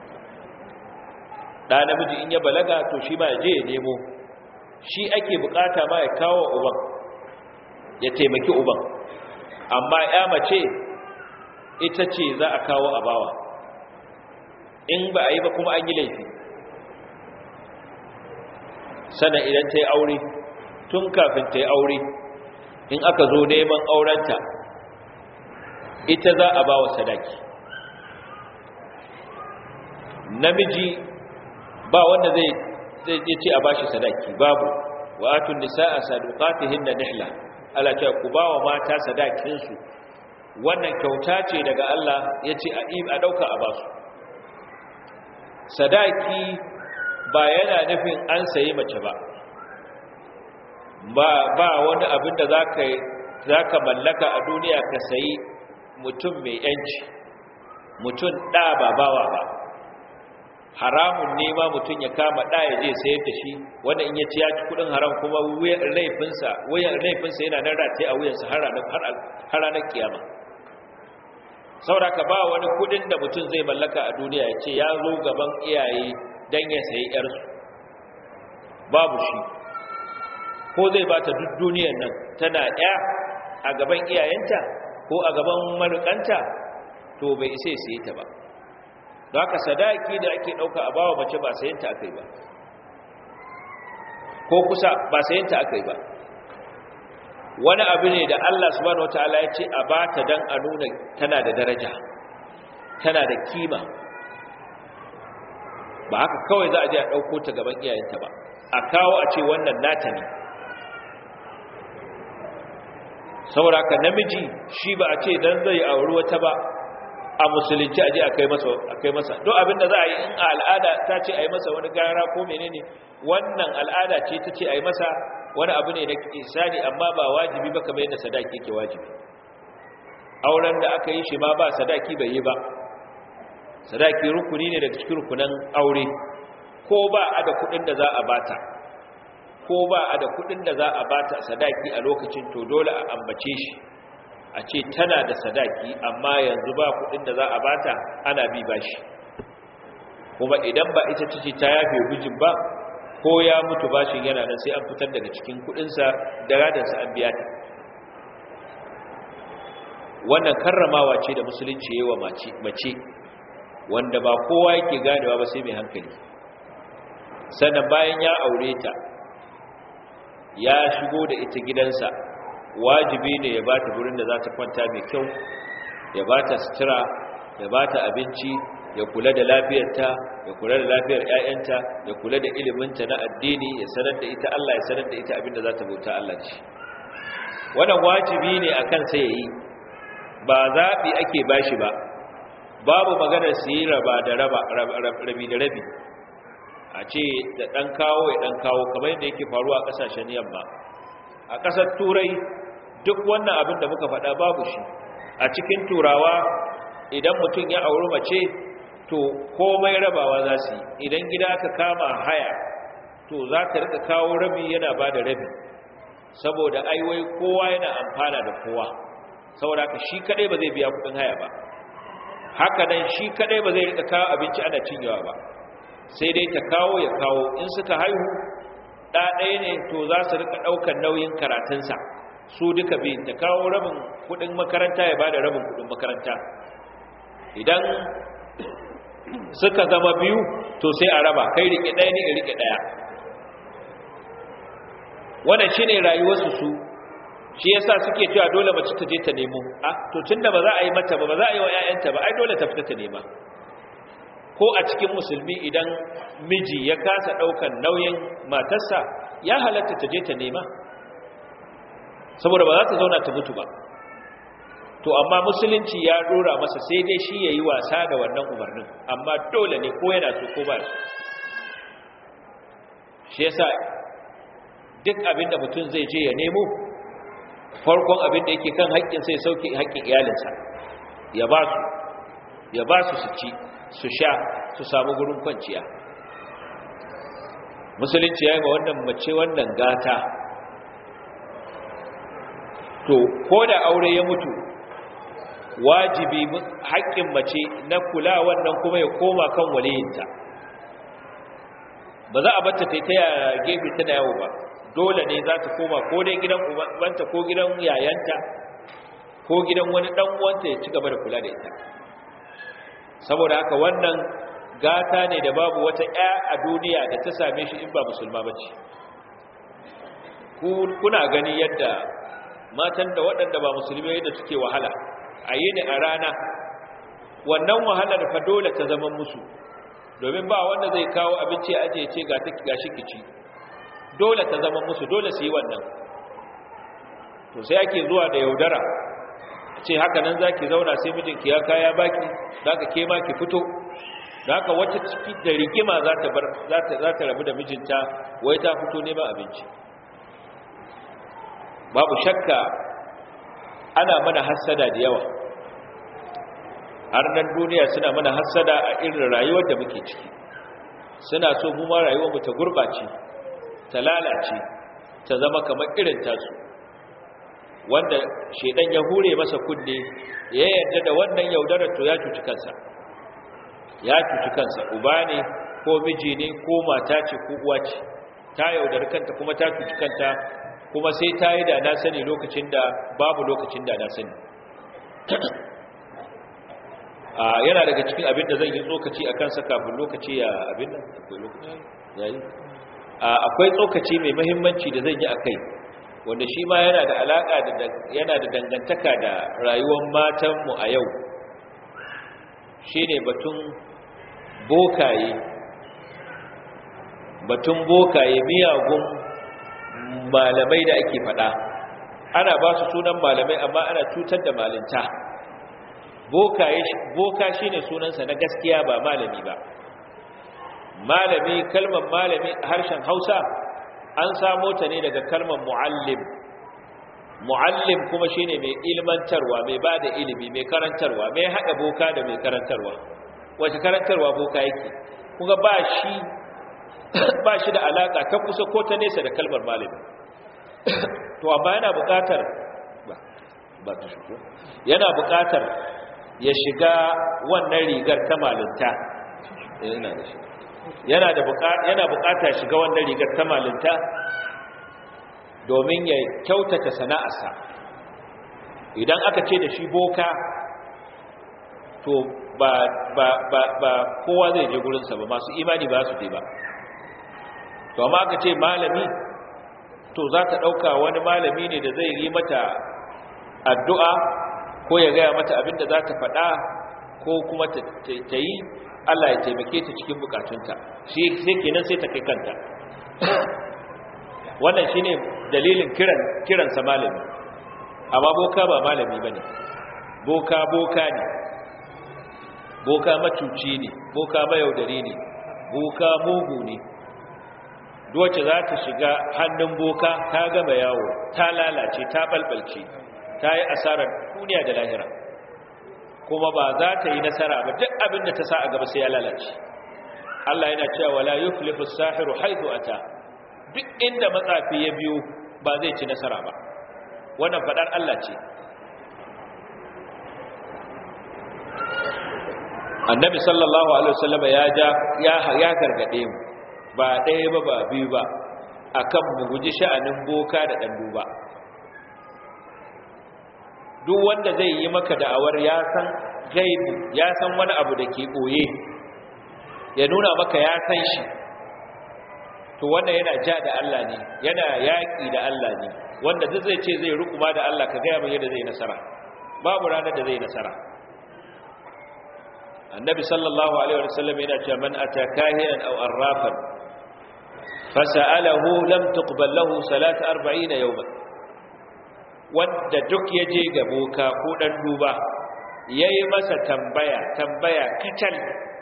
ɗa namiji in ya balaga to shi ma ya je ya nemo shi ake bukata ma ya kawo uban ya taimaki uban amma ya mace ita ce za a kawo a bawa in ba a yi ba kuma an yi laifi sana idan ta yi aure tun kafin ta yi aure in aka zo neman aurenta ita za a ba wa sadaki namiji ba wanda zai zai ce a bashi sadaki babu wa atun nisaa sadaqatihin nihla Allah ce ku ba wa mata sadakin su wannan kyauta ce daga Allah yace a a dauka a basu sadaki ba yana nufin an sayi mace ba ba ba wani abin da zaka zaka mallaka a duniya ka sayi mutum mai yanci mutum da ba bawa ba haramun ne ma mutum ya kama da ya je sayar da shi wanda in ya ci ya ci kudin haram kuma laifinsa laifinsa yana nan rataye a wuyansa har ranar kiyama sauraka ba wani kudin da mutum zai mallaka a duniya ya ce ya zo gaban iyaye don ya sayi yarsu babu shi ko zai ba ta duk duniyan nan tana ɗaya a gaban iyayenta ko a gaban marukanta to bai isa sai ta ba don haka sadaki da ake ɗauka a bawa mace ba sayanta a kai ba ko kusa ba sayanta aka yi ba wani abu ne da Allah subhanahu wataala ya ce a bata dan a nuna tana da daraja tana da kima ba haka kawai za a je a ɗauko ta gaban iyayenta ba a kawo a ce wannan nata ne saboda haka namiji shi ba a ce dan zai auri wata ba a musulunci a je a kai masa a kai masa duk abin da za a yi in a al'ada ta ce a yi masa wani gara ko menene wannan al'ada ce ta ce a yi masa wani abu ne na isani amma ba wajibi ba kamar yadda sadaki yake wajibi auren da aka yi shi ma ba sadaki bai yi ba sadaki rukuni ne daga cikin rukunan aure ko ba a da kudin da za a bata ko ba a da kudin da za a bata sadaki a lokacin to dole a ambace shi a ce tana da sadaki amma yanzu ba kudin da za a bata ana bi bashi kuma idan ba ita ce ta yafe gujin ba ko ya mutu bashin yana nan sai an fitar daga cikin kudinsa da radarsa an biya ta wannan karramawa ce da musulunci yayi wa mace wanda ba kowa yake ganewa ba sai mai hankali sannan bayan ya aure ta ya shigo da ita gidansa wajibi ne ya ba ta gurin da za ta kwanta mai kyau ya ba ta sutura ya ba ta abinci ya kula da lafiyarta ya kula da lafiyar 'ya'yanta ya kula da iliminta na addini ya sanar da ita Allah ya sanar da ita abinda za ta bauta Allah da shi wannan wajibi ne a kansa ya yi ba zaɓi ake bashi ba babu maganar su yi raba da raba rabi da rabi a ce da ɗan kawo ya ɗan kawo kamar yadda yake faruwa a ƙasashen yamma a ƙasar turai duk wannan abin da muka faɗa babu shi a cikin turawa idan mutum ya auri mace to komai rabawa za su yi idan gida aka kama haya to za ta rika kawo rabi yana ba da rabi saboda aiwai kowa yana amfana da kowa saboda ka shi kadai ba zai biya kudin haya ba haka nan shi kadai ba zai rika kawo abinci ana cinyewa ba sai dai ta kawo ya kawo in suka haihu ɗa ɗaya ne to za su rika ɗaukar nauyin karatunsa su duka biyu ta kawo rabin kudin makaranta ya ba da rabin kudin makaranta idan suka zama biyu to sai a raba kai rike ɗaya ne in rike ɗaya wannan shi ne rayuwarsu su shi yasa suke cewa dole mace ta je ta nemo a to tunda ba za a yi mata ba ba za a yi wa 'ya'yanta ba ai dole ta fita ta nema ko a cikin musulmi idan miji ya kasa ɗaukan nauyin matarsa ya halatta ta je ta nema saboda ba za ta zauna ta mutu ba to amma musulunci ya dora masa sai dai shi ya yi wasa da wannan umarnin amma dole ne ko yana so ko ba su shi yasa duk abin da mutum zai je ya nemo farkon abin da yake kan haƙƙin sai sauke haƙƙin iyalinsa ya ba su ya ba su su ci su sha su samu gurin kwanciya musulunci ya yi ma wannan mace wannan gata to ko da aure ya mutu wajibi haƙƙin mace na kula wannan kuma ya koma kan waliyinta ba za a bata ta ta gefe tana yawo ba dole ne za ta koma ko dai gidan ubanta ko gidan yayanta ko gidan wani dan uwanta ya ci gaba da kula da ita saboda haka wannan gata ne da babu wata ƴa a duniya da ta same shi in ba musulma bace kuna gani yadda matan da waɗanda ba musulmi yadda suke wahala a yi ne a rana wannan wahalar fa dole ta zama musu domin ba wanda zai kawo abinci aje ce ga ga shi kici dole ta zama musu dole su yi wannan to sai ake zuwa da yaudara ce haka nan zaki zauna sai mijinki ya kaya baki zaka ke ma ki fito haka wata ciki da rigima za ta bar za ta za ta rabu da mijinta wai ta fito neman abinci babu shakka ana mana hassada da yawa har nan duniya suna mana hassada a irin rayuwar da muke ciki suna so mu ma rayuwar mu ta gurbace ta lalace ta zama kamar irin tasu wanda shedan ya hure masa kunne ya yarda da wannan yaudarar to ya cuci kansa ya cuci kansa uba ne ko miji ne ko mata ce ko uwa ce ta yaudar kanta kuma ta cuci kanta kuma sai ta yi da na sani lokacin da babu lokacin da na sani a yana daga cikin abin da zan yi tsokaci a kansa kafin lokaci ya abin nan akwai lokaci yayi akwai tsokaci mai mahimmanci da zan yi a kai wanda shi ma yana da alaƙa da yana da dangantaka da rayuwar matanmu a yau shi ne batun bokaye batun bokaye miyagun malamai da ake faɗa ana ba su sunan malamai amma ana cutar da malinta boka shi ne sunansa na gaskiya ba malami ba malami kalmar malami a harshen hausa an samo ta ne daga kalmar mu'allim mu'allim kuma shi ne mai ilmantarwa mai ba da ilimi mai karantarwa mai haɗa boka da mai karantarwa wace karantarwa boka yake kuma ba shi ba shi da alaƙa ta kusa ko ta nesa da kalmar malami to amma yana buƙatar ba ta shigo yana buƙatar ya shiga wannan rigar ta malinta yana da shi yana da yana buƙata shiga wannan rigar ta malinta domin ya kyautata sana'arsa idan aka ce da shi boka to ba ba ba ba kowa zai je gurinsa ba masu imani ba su je ba to amma aka ce malami to za ta ɗauka wani malami ne da zai yi mata addu'a ko ya gaya mata abin da za ta faɗa ko kuma ta yi Allah ya taimake ta cikin bukatunta shi sai kenan sai ta kai kanta wannan shi ne dalilin kiransa malami amma boka ba malami ba ne boka boka ne boka macuci ne boka mayaudari ne boka mugu ne duwace za ta shiga hannun boka ta gama yawo ta lalace ta balbalce ta yi asarar duniya da lahira kuma ba za ta yi nasara ba duk abin da ta sa a gaba sai ya lalace Allah yana cewa wala yuflihu as-sahiru haythu ata duk inda matsafi ya biyo ba zai ci nasara ba wannan fadar Allah ce Annabi sallallahu alaihi wasallam ya ja ya ya gargade mu ba ɗaya ba ba biyu ba akan mu guji sha'anin boka da dan duba duk wanda zai yi maka da'awar ya san gaibu ya san wani abu da ke ɓoye ya nuna maka ya san shi to wanda yana ja da Allah ne yana yaƙi da Allah ne wanda duk zai ce zai rukuma da Allah ka gaya mai yadda zai nasara babu ranar da zai nasara annabi sallallahu alaihi wasallam yana cewa man ata kahinan aw arrafan fasa'alahu lam tuqbal lahu salat 40 yawman wanda duk ya je ga boka ko ɗan duba ya yi masa tambaya tambaya kacal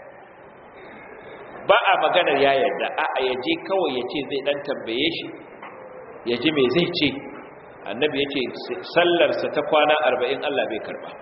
ba a maganar ya yadda a ya je kawai ya ce zai ɗan tambaye shi ya ji mai zai ce annabi ya ce sallarsa ta kwana arba'in Allah bai karba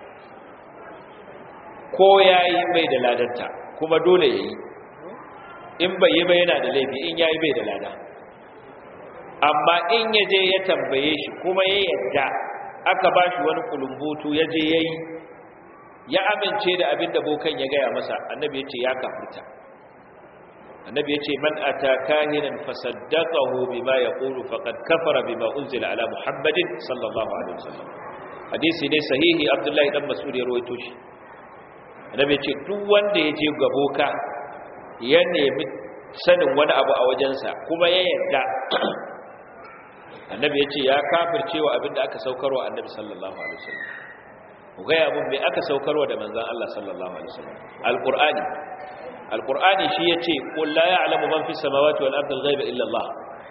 ko ya yi bai da ladanta kuma dole ya yi in bai yi bai yana da laifi in ya yi bai da lada amma in ya je ya tambaye shi kuma ya yadda aka ba shi wani kulumbutu ya je ya yi ya amince da abin da bokan ya gaya masa annabi ya ce ya kafirta annabi ya ce man ata kahinan fasaddaqahu bima yaqulu faqad kafara bima unzila ala muhammadin sallallahu alaihi wasallam hadisi ne sahihi abdullahi dan mas'ud ya rawaito shi annabi ya ce duk wanda ya je ga boka ya nemi sanin wani abu a wajensa kuma ya yadda annabi ya ce ya kafirce wa abinda aka saukarwa annabi sallallahu alaihi wasallam ku gaya mun me aka saukarwa da manzon Allah sallallahu alaihi wasallam alqur'ani alqur'ani shi yace qul la ya'lamu man fis samawati wal ardi al-ghaiba illa Allah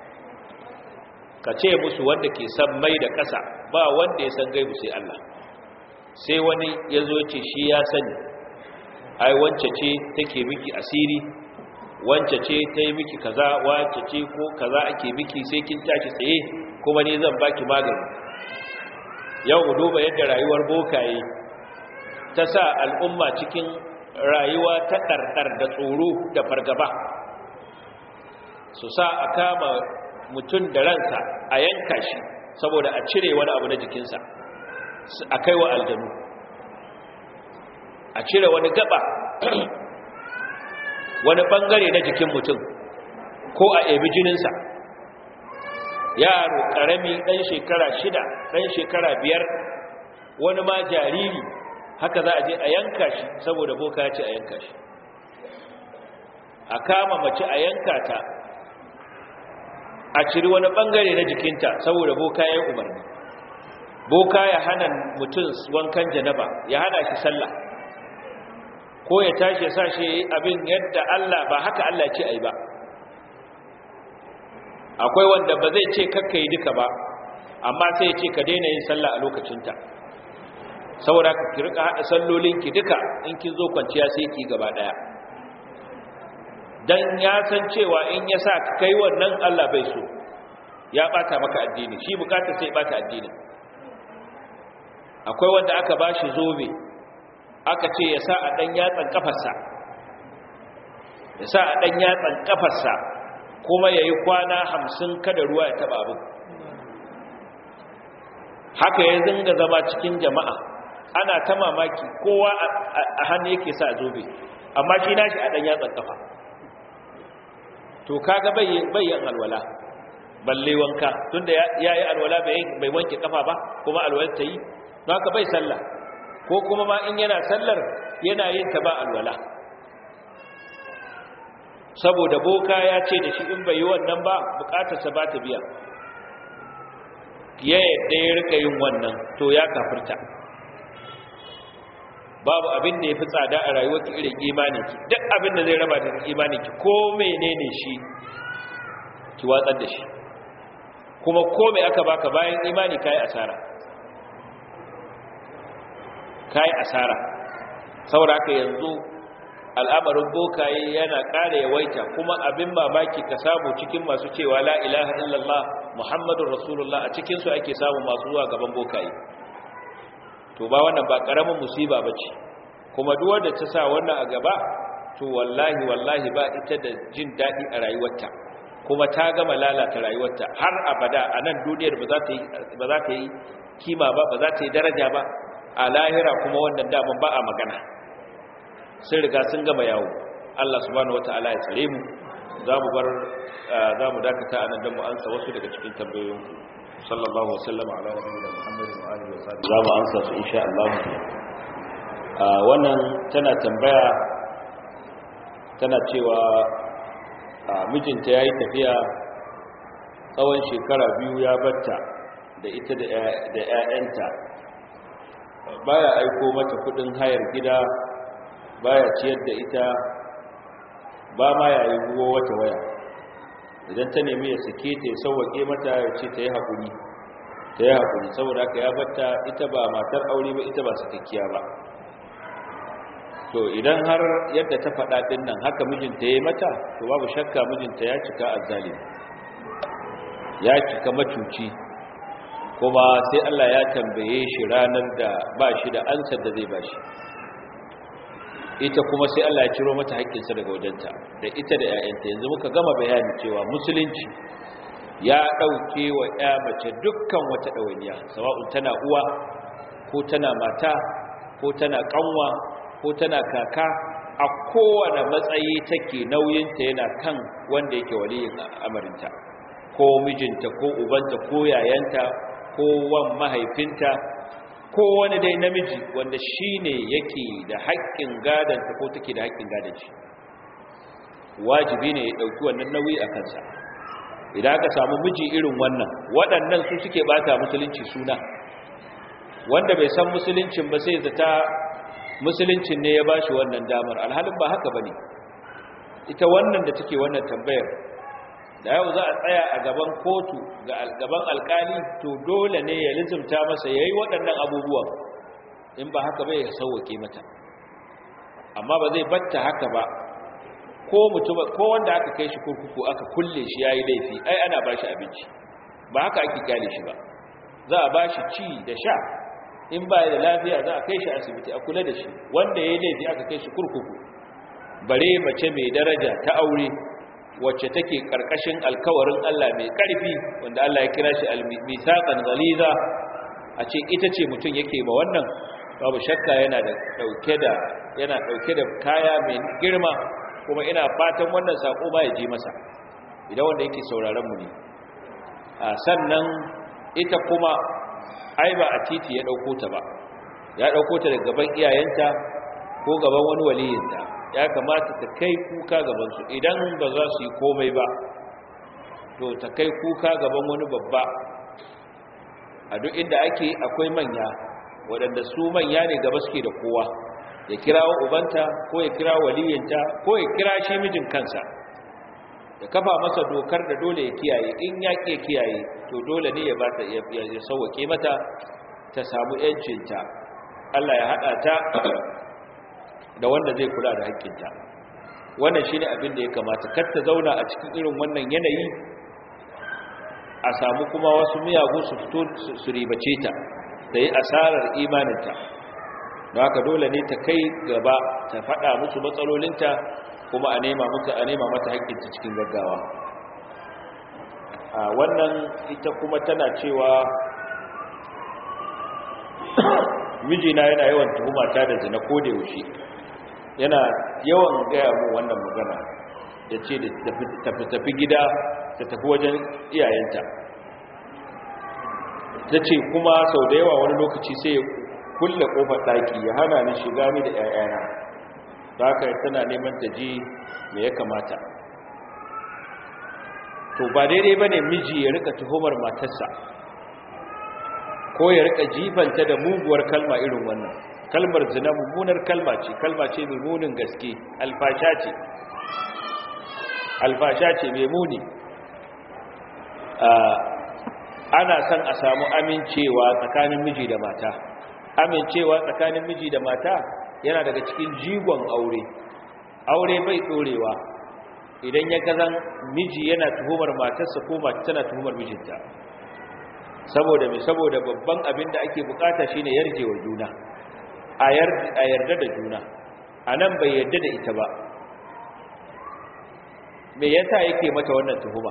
kace musu wanda ke san mai da kasa ba wanda ya san gaibu sai Allah sai wani yazo yace shi ya sani ai wance ce take miki asiri wance ce ta yi miki kaza wance ce ko kaza ake miki sai kin tashi tsaye kuma ni zan baki magani yau mu duba yadda rayuwar bokaye ta sa al'umma cikin rayuwa ta ɗarɗar da tsoro da fargaba su sa a kama mutum da ransa a yanka shi saboda a cire wani abu na jikinsa a kai wa aljanu a cire wani gaba wani bangare na jikin mutum ko a ebi jininsa yaro karami ɗan shekara shida ɗan shekara biyar wani ma jariri haka za a je a yanka shi saboda boka ya ce a yanka shi a kama mace a yanka ta a ciri wani bangare na jikinta saboda boka ya yi umarni boka ya hana mutum wankan janaba ya hana shi sallah ko ya tashi ya sa shi abin yadda Allah ba haka Allah ce ai ba akwai wanda ba zai ce kakka yi duka ba amma sai ya ce ka daina yin sallah a lokacinta saboda ka ki rika hada sallolinki duka in kin zo kwanciya sai ki gaba daya dan ya san cewa in ya sa ka kai wannan Allah bai so ya bata maka addini shi bukata sai bata addini akwai wanda aka bashi zobe aka ce ya sa a dan yatsan kafarsa ya sa a dan yatsan kafarsa kuma yayi kwana 50 kada ruwa ya taba abin haka ya zinga zama cikin jama'a ana ta mamaki kowa a hannu yake sa zobe amma shi nashi a dan yatsan kafa to kaga bayyan alwala balle wanka tunda ya yi alwala bai wanke kafa ba kuma alwala ta yi don haka bai sallah ko kuma ma in yana sallar yana yin ta ba alwala saboda boka ya ce da shi in bai yi wannan ba bukatarsa ba ta biya ya yadda ya rika yin wannan to ya kafirta babu abin da ya fi tsada a rayuwar ki irin imaninki duk abin da zai raba da imaninki ko menene shi ki watsar da shi kuma ko mai aka baka bayan imani kai asara kai asara saboda haka yanzu al'amarin bokaye yana ƙara yawaita kuma abin mamaki ka samu cikin masu cewa la ilaha illallah muhammadun rasulullah a cikinsu ake samu masu zuwa gaban bokaye to ba wannan ba ƙaramin musiba ba ce kuma duwar da ta sa wannan a gaba to wallahi wallahi ba ita da jin daɗi a rayuwarta kuma ta gama lalata rayuwarta har abada a nan duniyar ba za ta yi kima ba ba za ta yi daraja ba a lahira kuma wannan daman ba a magana sun riga sun gama yawo Allah subhanahu wata'ala ya tsare mu za mu bar za mu dakata a nan don mu ansa wasu daga cikin tambayoyin sallallahu wasallama ala nabiyina muhammadin wa alihi wa sahbihi za mu ansa su insha Allah wannan tana tambaya tana cewa mijinta yayi tafiya tsawon shekara biyu ya batta da ita da ƴaƴanta baya aiko mata kudin hayar gida baya ciyar da ita ba ma ya yi ruwa wata waya idan ta nemi ya sake ta ya sauwaƙe mata ya ce ta yi haƙuri ta yi haƙuri saboda haka ya batta ita ba matar aure ba ita ba sakakkiya ba to idan har yadda ta faɗa ɗin nan haka mijinta ya yi mata to babu shakka mijinta ya cika azzalimi ya cika macuci kuma sai Allah ya tambaye shi ranar da ba shi da ansar da zai ba shi ita kuma sai Allah ya ciro mata haƙƙinsa daga wajenta da ita da ‘ya'yanta yanzu muka gama bayani cewa musulunci ya ɗauke wa ‘ya mace dukkan wata ɗawainiya sawa'un tana uwa ko tana mata ko tana ƙanwa ko tana kaka a kowane matsayi take nauyinta yana kan wanda yake waliyin amarinta ko mijinta ko ubanta ko yayanta ko wan mahaifinta ko wani dai namiji wanda shi ne yake da haƙƙin gadanta ko take da haƙƙin gadan shi wajibi ne ya ɗauki wannan nauyi a kansa idan aka samu miji irin wannan waɗannan su suke ɓata musulunci suna wanda bai san musuluncin ba sai zata musuluncin ne ya ba shi wannan damar alhalin ba haka ba ne ita wannan da take wannan tambayar da yau za a tsaya a gaban kotu ga gaban alkali to dole ne ya lizumta masa yayi waɗannan abubuwan in ba haka bai sauwake mata amma ba zai batta haka ba ko mutum ko wanda aka kai shi kurkuku aka kulle shi yayi laifi ai ana bashi abinci ba haka ake kyale shi ba za a bashi ci da sha in ba da lafiya za a kai shi asibiti a kula da shi wanda yayi laifi aka kai shi kurkuku bare mace mai daraja ta aure wacce take karkashin alkawarin Allah mai karfi wanda Allah ya kira shi al-mithaqan ghaliza a ce ita ce mutum yake ma wannan babu shakka yana da dauke da yana dauke da kaya mai girma kuma ina fatan wannan sako ba ya je masa idan wanda yake sauraron mu ne a sannan ita kuma ai ba a titi ya dauko ta ba ya dauko ta daga gaban iyayenta ko gaban wani waliyinta ya kamata ta kai kuka gabansu idan ba za su yi komai ba to ta kai kuka gaban wani babba a duk inda ake akwai manya waɗanda su manya ne gaba suke da kowa ya kira ubanta ko ya kira waliyinta ko ya kira shi mijin kansa ya kafa masa dokar da dole ya kiyaye in ya ke kiyaye to dole ne ya bata ya sauwake mata ta samu yancinta Allah ya hada ta da wanda zai kula da haƙƙinta wannan shine abin da ya kamata kar ta zauna a cikin irin wannan yanayi a samu kuma wasu miyagu su fito su ribace ta da yi asarar imaninta don haka dole ne ta kai gaba ta faɗa musu matsalolinta kuma a nema musu a nema mata haƙƙinta cikin gaggawa a wannan ita kuma tana cewa mijina yana yawan tuhumata da zina ko da yaushe yana yawan gaya mu wannan magana ya ce da tafi tafi gida ta tafi wajen iyayenta ta ce kuma sau da yawa wani lokaci sai ya kulle kofar ɗaki ya hana ni shiga ni da 'ya'yana ta haka tana neman ta ji me ya kamata to ba daidai ba ne miji ya rika tuhumar matarsa ko ya rika jifanta da muguwar kalma irin wannan kalmar zina mummunar kalma ce kalma ce mai munin gaske alfasha ce alfasha ce mai muni ana son a samu amincewa tsakanin miji da mata amincewa tsakanin miji da mata yana daga cikin jigon aure aure bai dorewa idan ya kazan miji yana tuhumar matarsa ko mata tana tuhumar mijinta saboda mai saboda babban abin da ake bukata shine yarjewa juna a yarda da juna a nan bai yarda da ita ba me yasa yake mata wannan tuhuma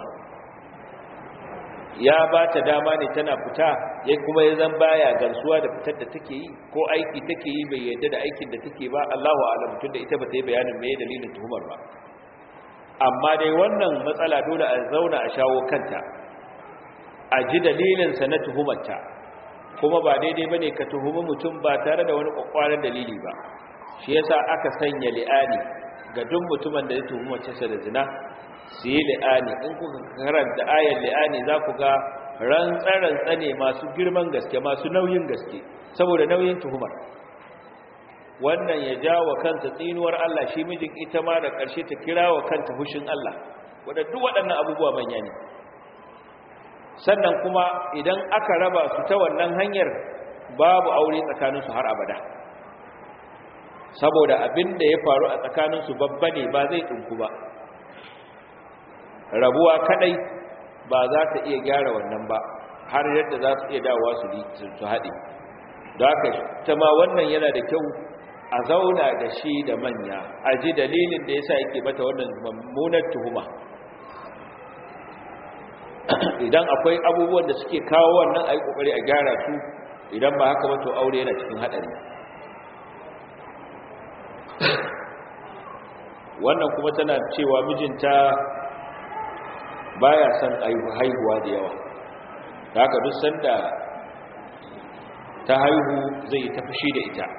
ya ba ta dama ne tana fita ya kuma ya zan baya gamsuwa da fitar da take yi ko aiki take yi bai yarda da aikin da take ba Allahu a'lam tun da ita ba ta yi bayanin me dalilin tuhumar ba amma dai wannan matsala dole a zauna a shawo kanta a ji dalilin sa na tuhumarta kuma ba daidai bane ka tuhumi mutum ba tare da wani kwakwaran dalili ba shi yasa aka sanya li'ani ga duk mutumin da ya tuhuma sa da zina su yi li'ani in kuka karanta ayar li'ani za ku ga rantsa-rantsa ne masu girman gaske masu nauyin gaske saboda nauyin tuhumar wannan ya ja wa kanta tsinuwar Allah shi mijin ita ma da ƙarshe ta kira wa kanta hushin Allah wadda duk waɗannan abubuwa manya ne sannan kuma idan aka raba su ta wannan hanyar babu aure tsakaninsu har abada saboda abin da ya faru a tsakaninsu babba ne ba zai ɗinku ba rabuwa kadai ba za ta iya gyara wannan ba har yadda za su iya dawowa su su haɗe da haka ta ma wannan yana da kyau a zauna da shi da manya a ji dalilin da ya sa yake mata wannan mummunar tuhuma idan akwai abubuwan da suke kawo wannan a yi ƙoƙari a gyara su idan ba haka wato aure yana cikin haɗari wannan kuma tana cewa mijinta baya son haihuwa da yawa da haka duk sanda ta haihu zai yi ta fushi da ita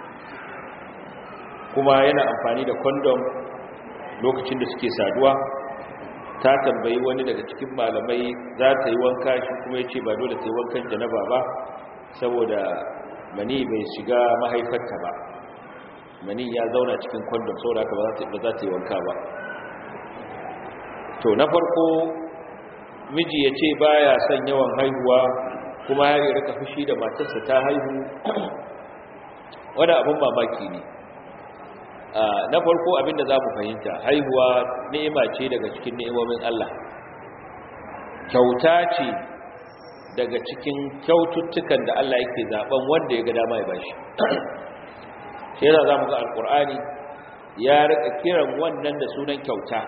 kuma yana amfani da kondom lokacin da suke saduwa ta tambayi wani daga cikin malamai za ta yi wanka shi kuma ya ce ba dole ta yi wankan janaba ba saboda mani bai shiga mahaifarta ba mani ya zauna cikin kondom saboda haka ba za ta yi wanka ba to na farko miji ya ce baya son yawan haihuwa kuma ya yi rika fushi da matarsa ta haihu wani abin mamaki ne na farko abinda za mu fahimta haihuwa ni'ima ce daga cikin ni'imomin Allah kyauta ce daga cikin kyaututtukan da Allah yake zaben wanda ya ga dama ya bashi shi yana za mu ga alkur'ani ya rika kiran wannan da sunan kyauta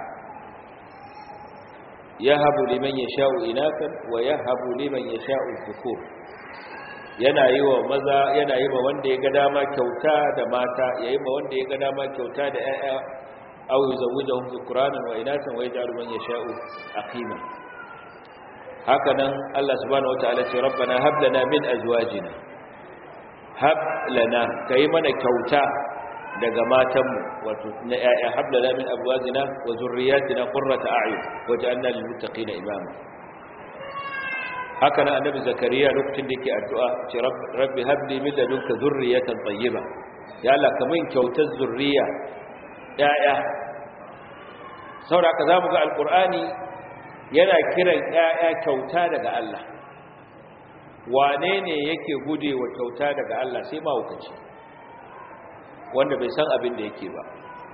yahabu liman yasha'u inakan wa yahabu liman yasha'u dhukur yana yi wa maza yana yi wa wanda ya ga dama kyauta da mata yayi ma wanda ya ga dama kyauta da ƴaƴa aw yuzawwijuhum dhukranan wa inasan wa yaj'alu man yasha'u aqima haka nan Allah subhanahu wataala ce rabbana hab lana min azwajina hab lana kai mana kyauta daga matanmu wato na ƴaƴa hablana min abwazina wa zurriyyatina qurrata a'yun waj'alna lil muttaqina imama haka nan annabi zakariya lokacin da yake addu'a ce rabbi habli min ladunka zurriyatan tayyiba ya Allah ka min kyautar zurriya ƴaƴa saboda ka zamu ga alqur'ani yana kiran ƴaƴa kyauta daga Allah wane ne yake gude wa kyauta daga Allah sai mahaukaci wanda bai san abin da yake ba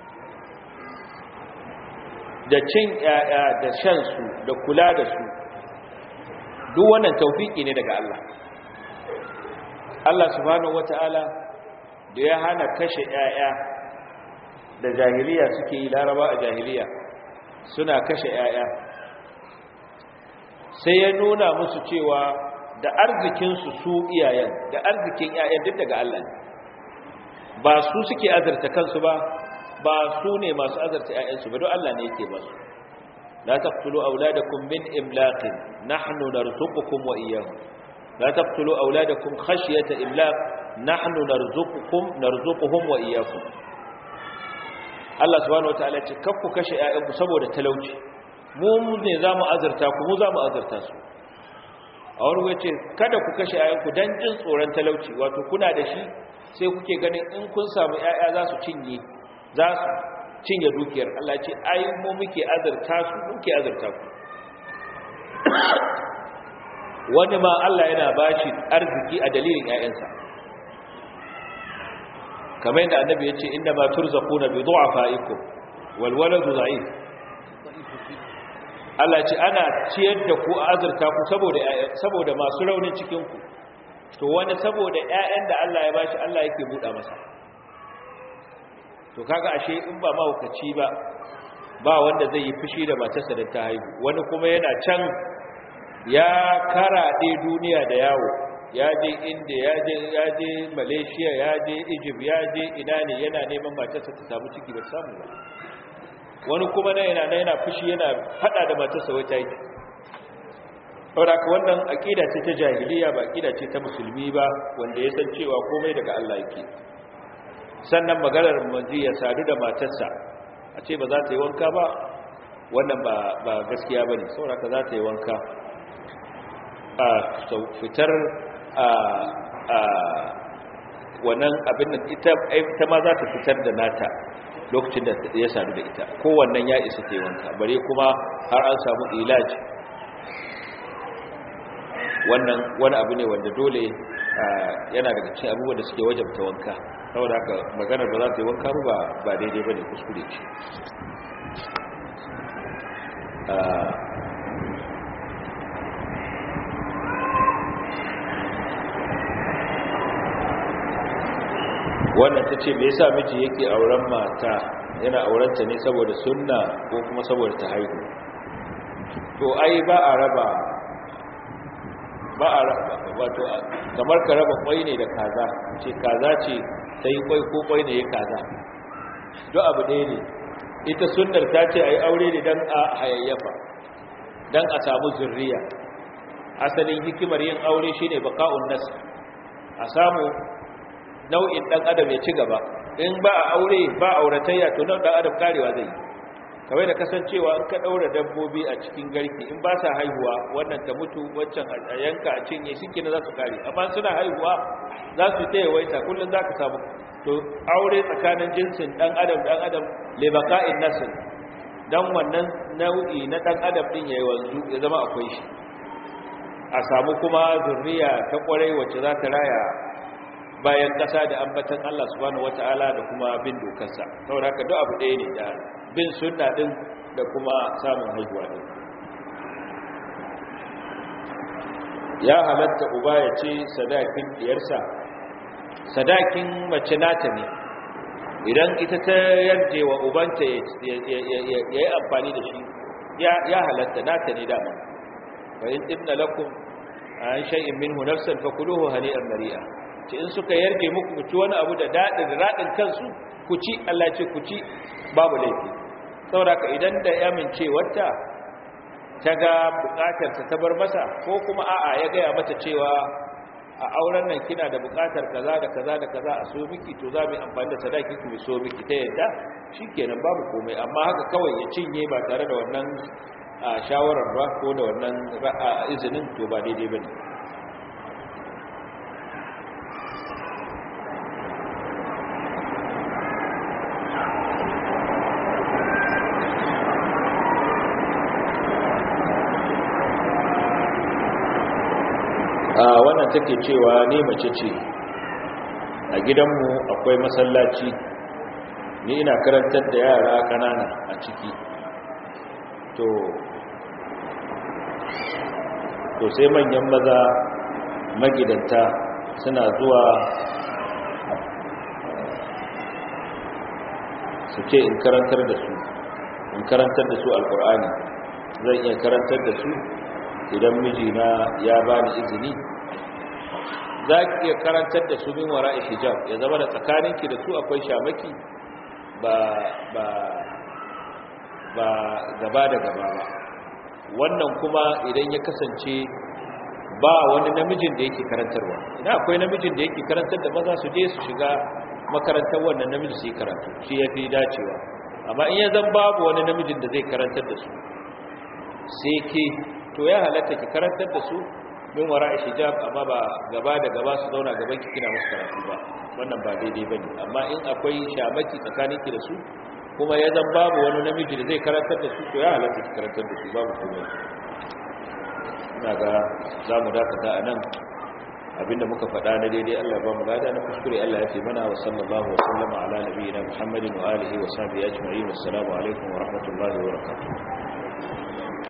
da cin ƴaƴa da shan su da kula da su duk wannan taufiki ne daga Allah Allah subhanahu wataala da ya hana kashe ƴaƴa da jahiliya suke yi laraba a jahiliya suna kashe ƴaƴa sai ya nuna musu cewa da arzikinsu su iyayen da arzikin ƴaƴan duk daga Allah ne ba su suke azarta kansu ba ba su ne masu azarta ƴaƴansu ba don Allah ne yake ba su la taqtulu auladakum min imlaqin nahnu narzuqukum wa iyyahum la taqtulu auladakum khashyata imlaq nahnu narzuqukum narzuquhum wa iyyakum Allah subhanahu wataala ce kakku kashe ƴaƴanku saboda talauci mu ne zamu azarta ku mu zamu azarta su a wani wace kada ku kashe ƴaƴanku dan jin tsoron talauci wato kuna da shi sai kuke ganin in kun samu ƴaƴa za su cinye za su cinye dukiyar Allah ce ai mu muke azurta su muke azurta ku wani ma Allah yana bashi arziki a dalilin ƴaƴansa kamar yadda annabi ya ce inna ma turzaquna bi du'afaikum wal waladu da'if Allah ce ana ciyar da ku a azurta ku saboda saboda masu raunin cikin ku to wani saboda ƴaƴan da Allah ya bashi Allah yake buɗa masa to kaga ashe in ba mahaukaci ba ba wanda zai yi fushi da matarsa da ta haihu wani kuma yana can ya karaɗe duniya da yawo ya je inda ya je ya je malaysia ya je egypt ya je ina ne yana neman matarsa ta samu ciki ba samu ba wani kuma na yana yana fushi yana fada da matarsa wai ta yi saboda wannan aqida ce ta jahiliya ba aqida ce ta musulmi ba wanda ya san cewa komai daga Allah yake sannan maganar manzi ya sadu da matarsa a ce ba za ta yi wanka ba wannan ba ba gaskiya bane saboda ka za ta yi wanka a fitar a a wannan abin da ita ita ma za ta fitar da nata lokacin da ya sadu da ita kowannan ya isa ta yi wanka bare kuma har an samu ilaji wannan wani abu ne wanda dole yana daga cikin abubuwan da suke wajabta wanka saboda haka maganar ba za ta yi wanka ba ba daidai ba ne kuskure ce wannan ta ce me yasa miji yake auren mata yana aurenta ne saboda sunna ko kuma saboda ta haihu to ai ba a raba ba a wato kamar ka raba kwai ne da kaza ce kaza ce ta yi kwai ko kwai ne ya kaza don abu ɗaya ne ita sunnar ta ce a yi aure ne don a hayayyafa don a samu zurriya asalin hikimar yin aure shi ne baka'un nasa a samu nau'in ɗan adam ya ci gaba in ba a aure ba auratayya to nan ɗan adam karewa zai yi kawai da kasancewa in ka ɗaura dabbobi a cikin garki in ba sa haihuwa wannan ta mutu waccan a yanka a cinye shi kina za su kare amma suna haihuwa za su ta yawaita kullum za ka samu to aure tsakanin jinsin ɗan adam ɗan adam lebaka'in nasin don wannan nau'i na ɗan adam ɗin ya yi wanzu ya zama akwai shi a samu kuma zurriya ta ƙwarai wacce za ta raya bayan ƙasa da ambatan Allah subhanahu wata'ala da kuma bin dokarsa saboda haka duk abu ɗaya ne da bin sunna din da kuma samun haihuwa din ya halatta uba ya ce sadakin diyarsa sadakin mace nata ne idan ita ta yarje wa ubanta ya yi amfani da shi ya halatta nata ne dama fa in inna lakum an shay'in minhu nafsan fakuluhu hani'an mari'a ce in suka yarje muku ku ci wani abu da dadin radin kansu ku ci Allah ce ku ci babu laifi saboda idan da ya mince wata ta ga bukatar ta bar masa ko kuma a'a ya gaya mata cewa a auren nan kina da bukatar kaza da kaza da kaza a so miki to za mu yi amfani da sadaki ki mu so miki ta yadda shikenan babu komai amma haka kawai ya cinye ba tare da wannan shawarar ba ko da wannan izinin to ba daidai bane wannan take cewa ni mace ce a gidanmu akwai masallaci ni ina karantar da yara kanana a ciki to to sai manyan maza magidanta suna zuwa su ce in karantar da su in karantar da su alkur'ani zan iya karantar da su idan mijina ya bani izini za ki iya karantar da su min wara'i hijab ya zama da tsakaninki da su akwai shamaki ba ba ba gaba da gaba ba wannan kuma idan ya kasance ba wani namijin da yake karantarwa idan akwai namijin da yake karantar da maza su je su shiga makarantar wannan namiji su yi karatu shi ya fi dacewa amma in ya zan babu wani namijin da zai karantar da su sai ke to ya halatta ki karantar da su min wara hijab amma ba gaba da gaba su zauna gaban ki kina musu karatu ba wannan ba daidai bane amma in akwai shamaki tsakanin ki da su kuma ya zan babu wani namiji da zai karantar da su to ya halatta ki karantar da su babu komai ina ga za mu dakata a nan abinda muka faɗa na daidai Allah ba mu lada na kuskure Allah ya fi mana wa sallallahu wa sallama ala nabiyina Muhammadin wa alihi wa sahbihi ajma'in assalamu alaikum wa rahmatullahi wa barakatuh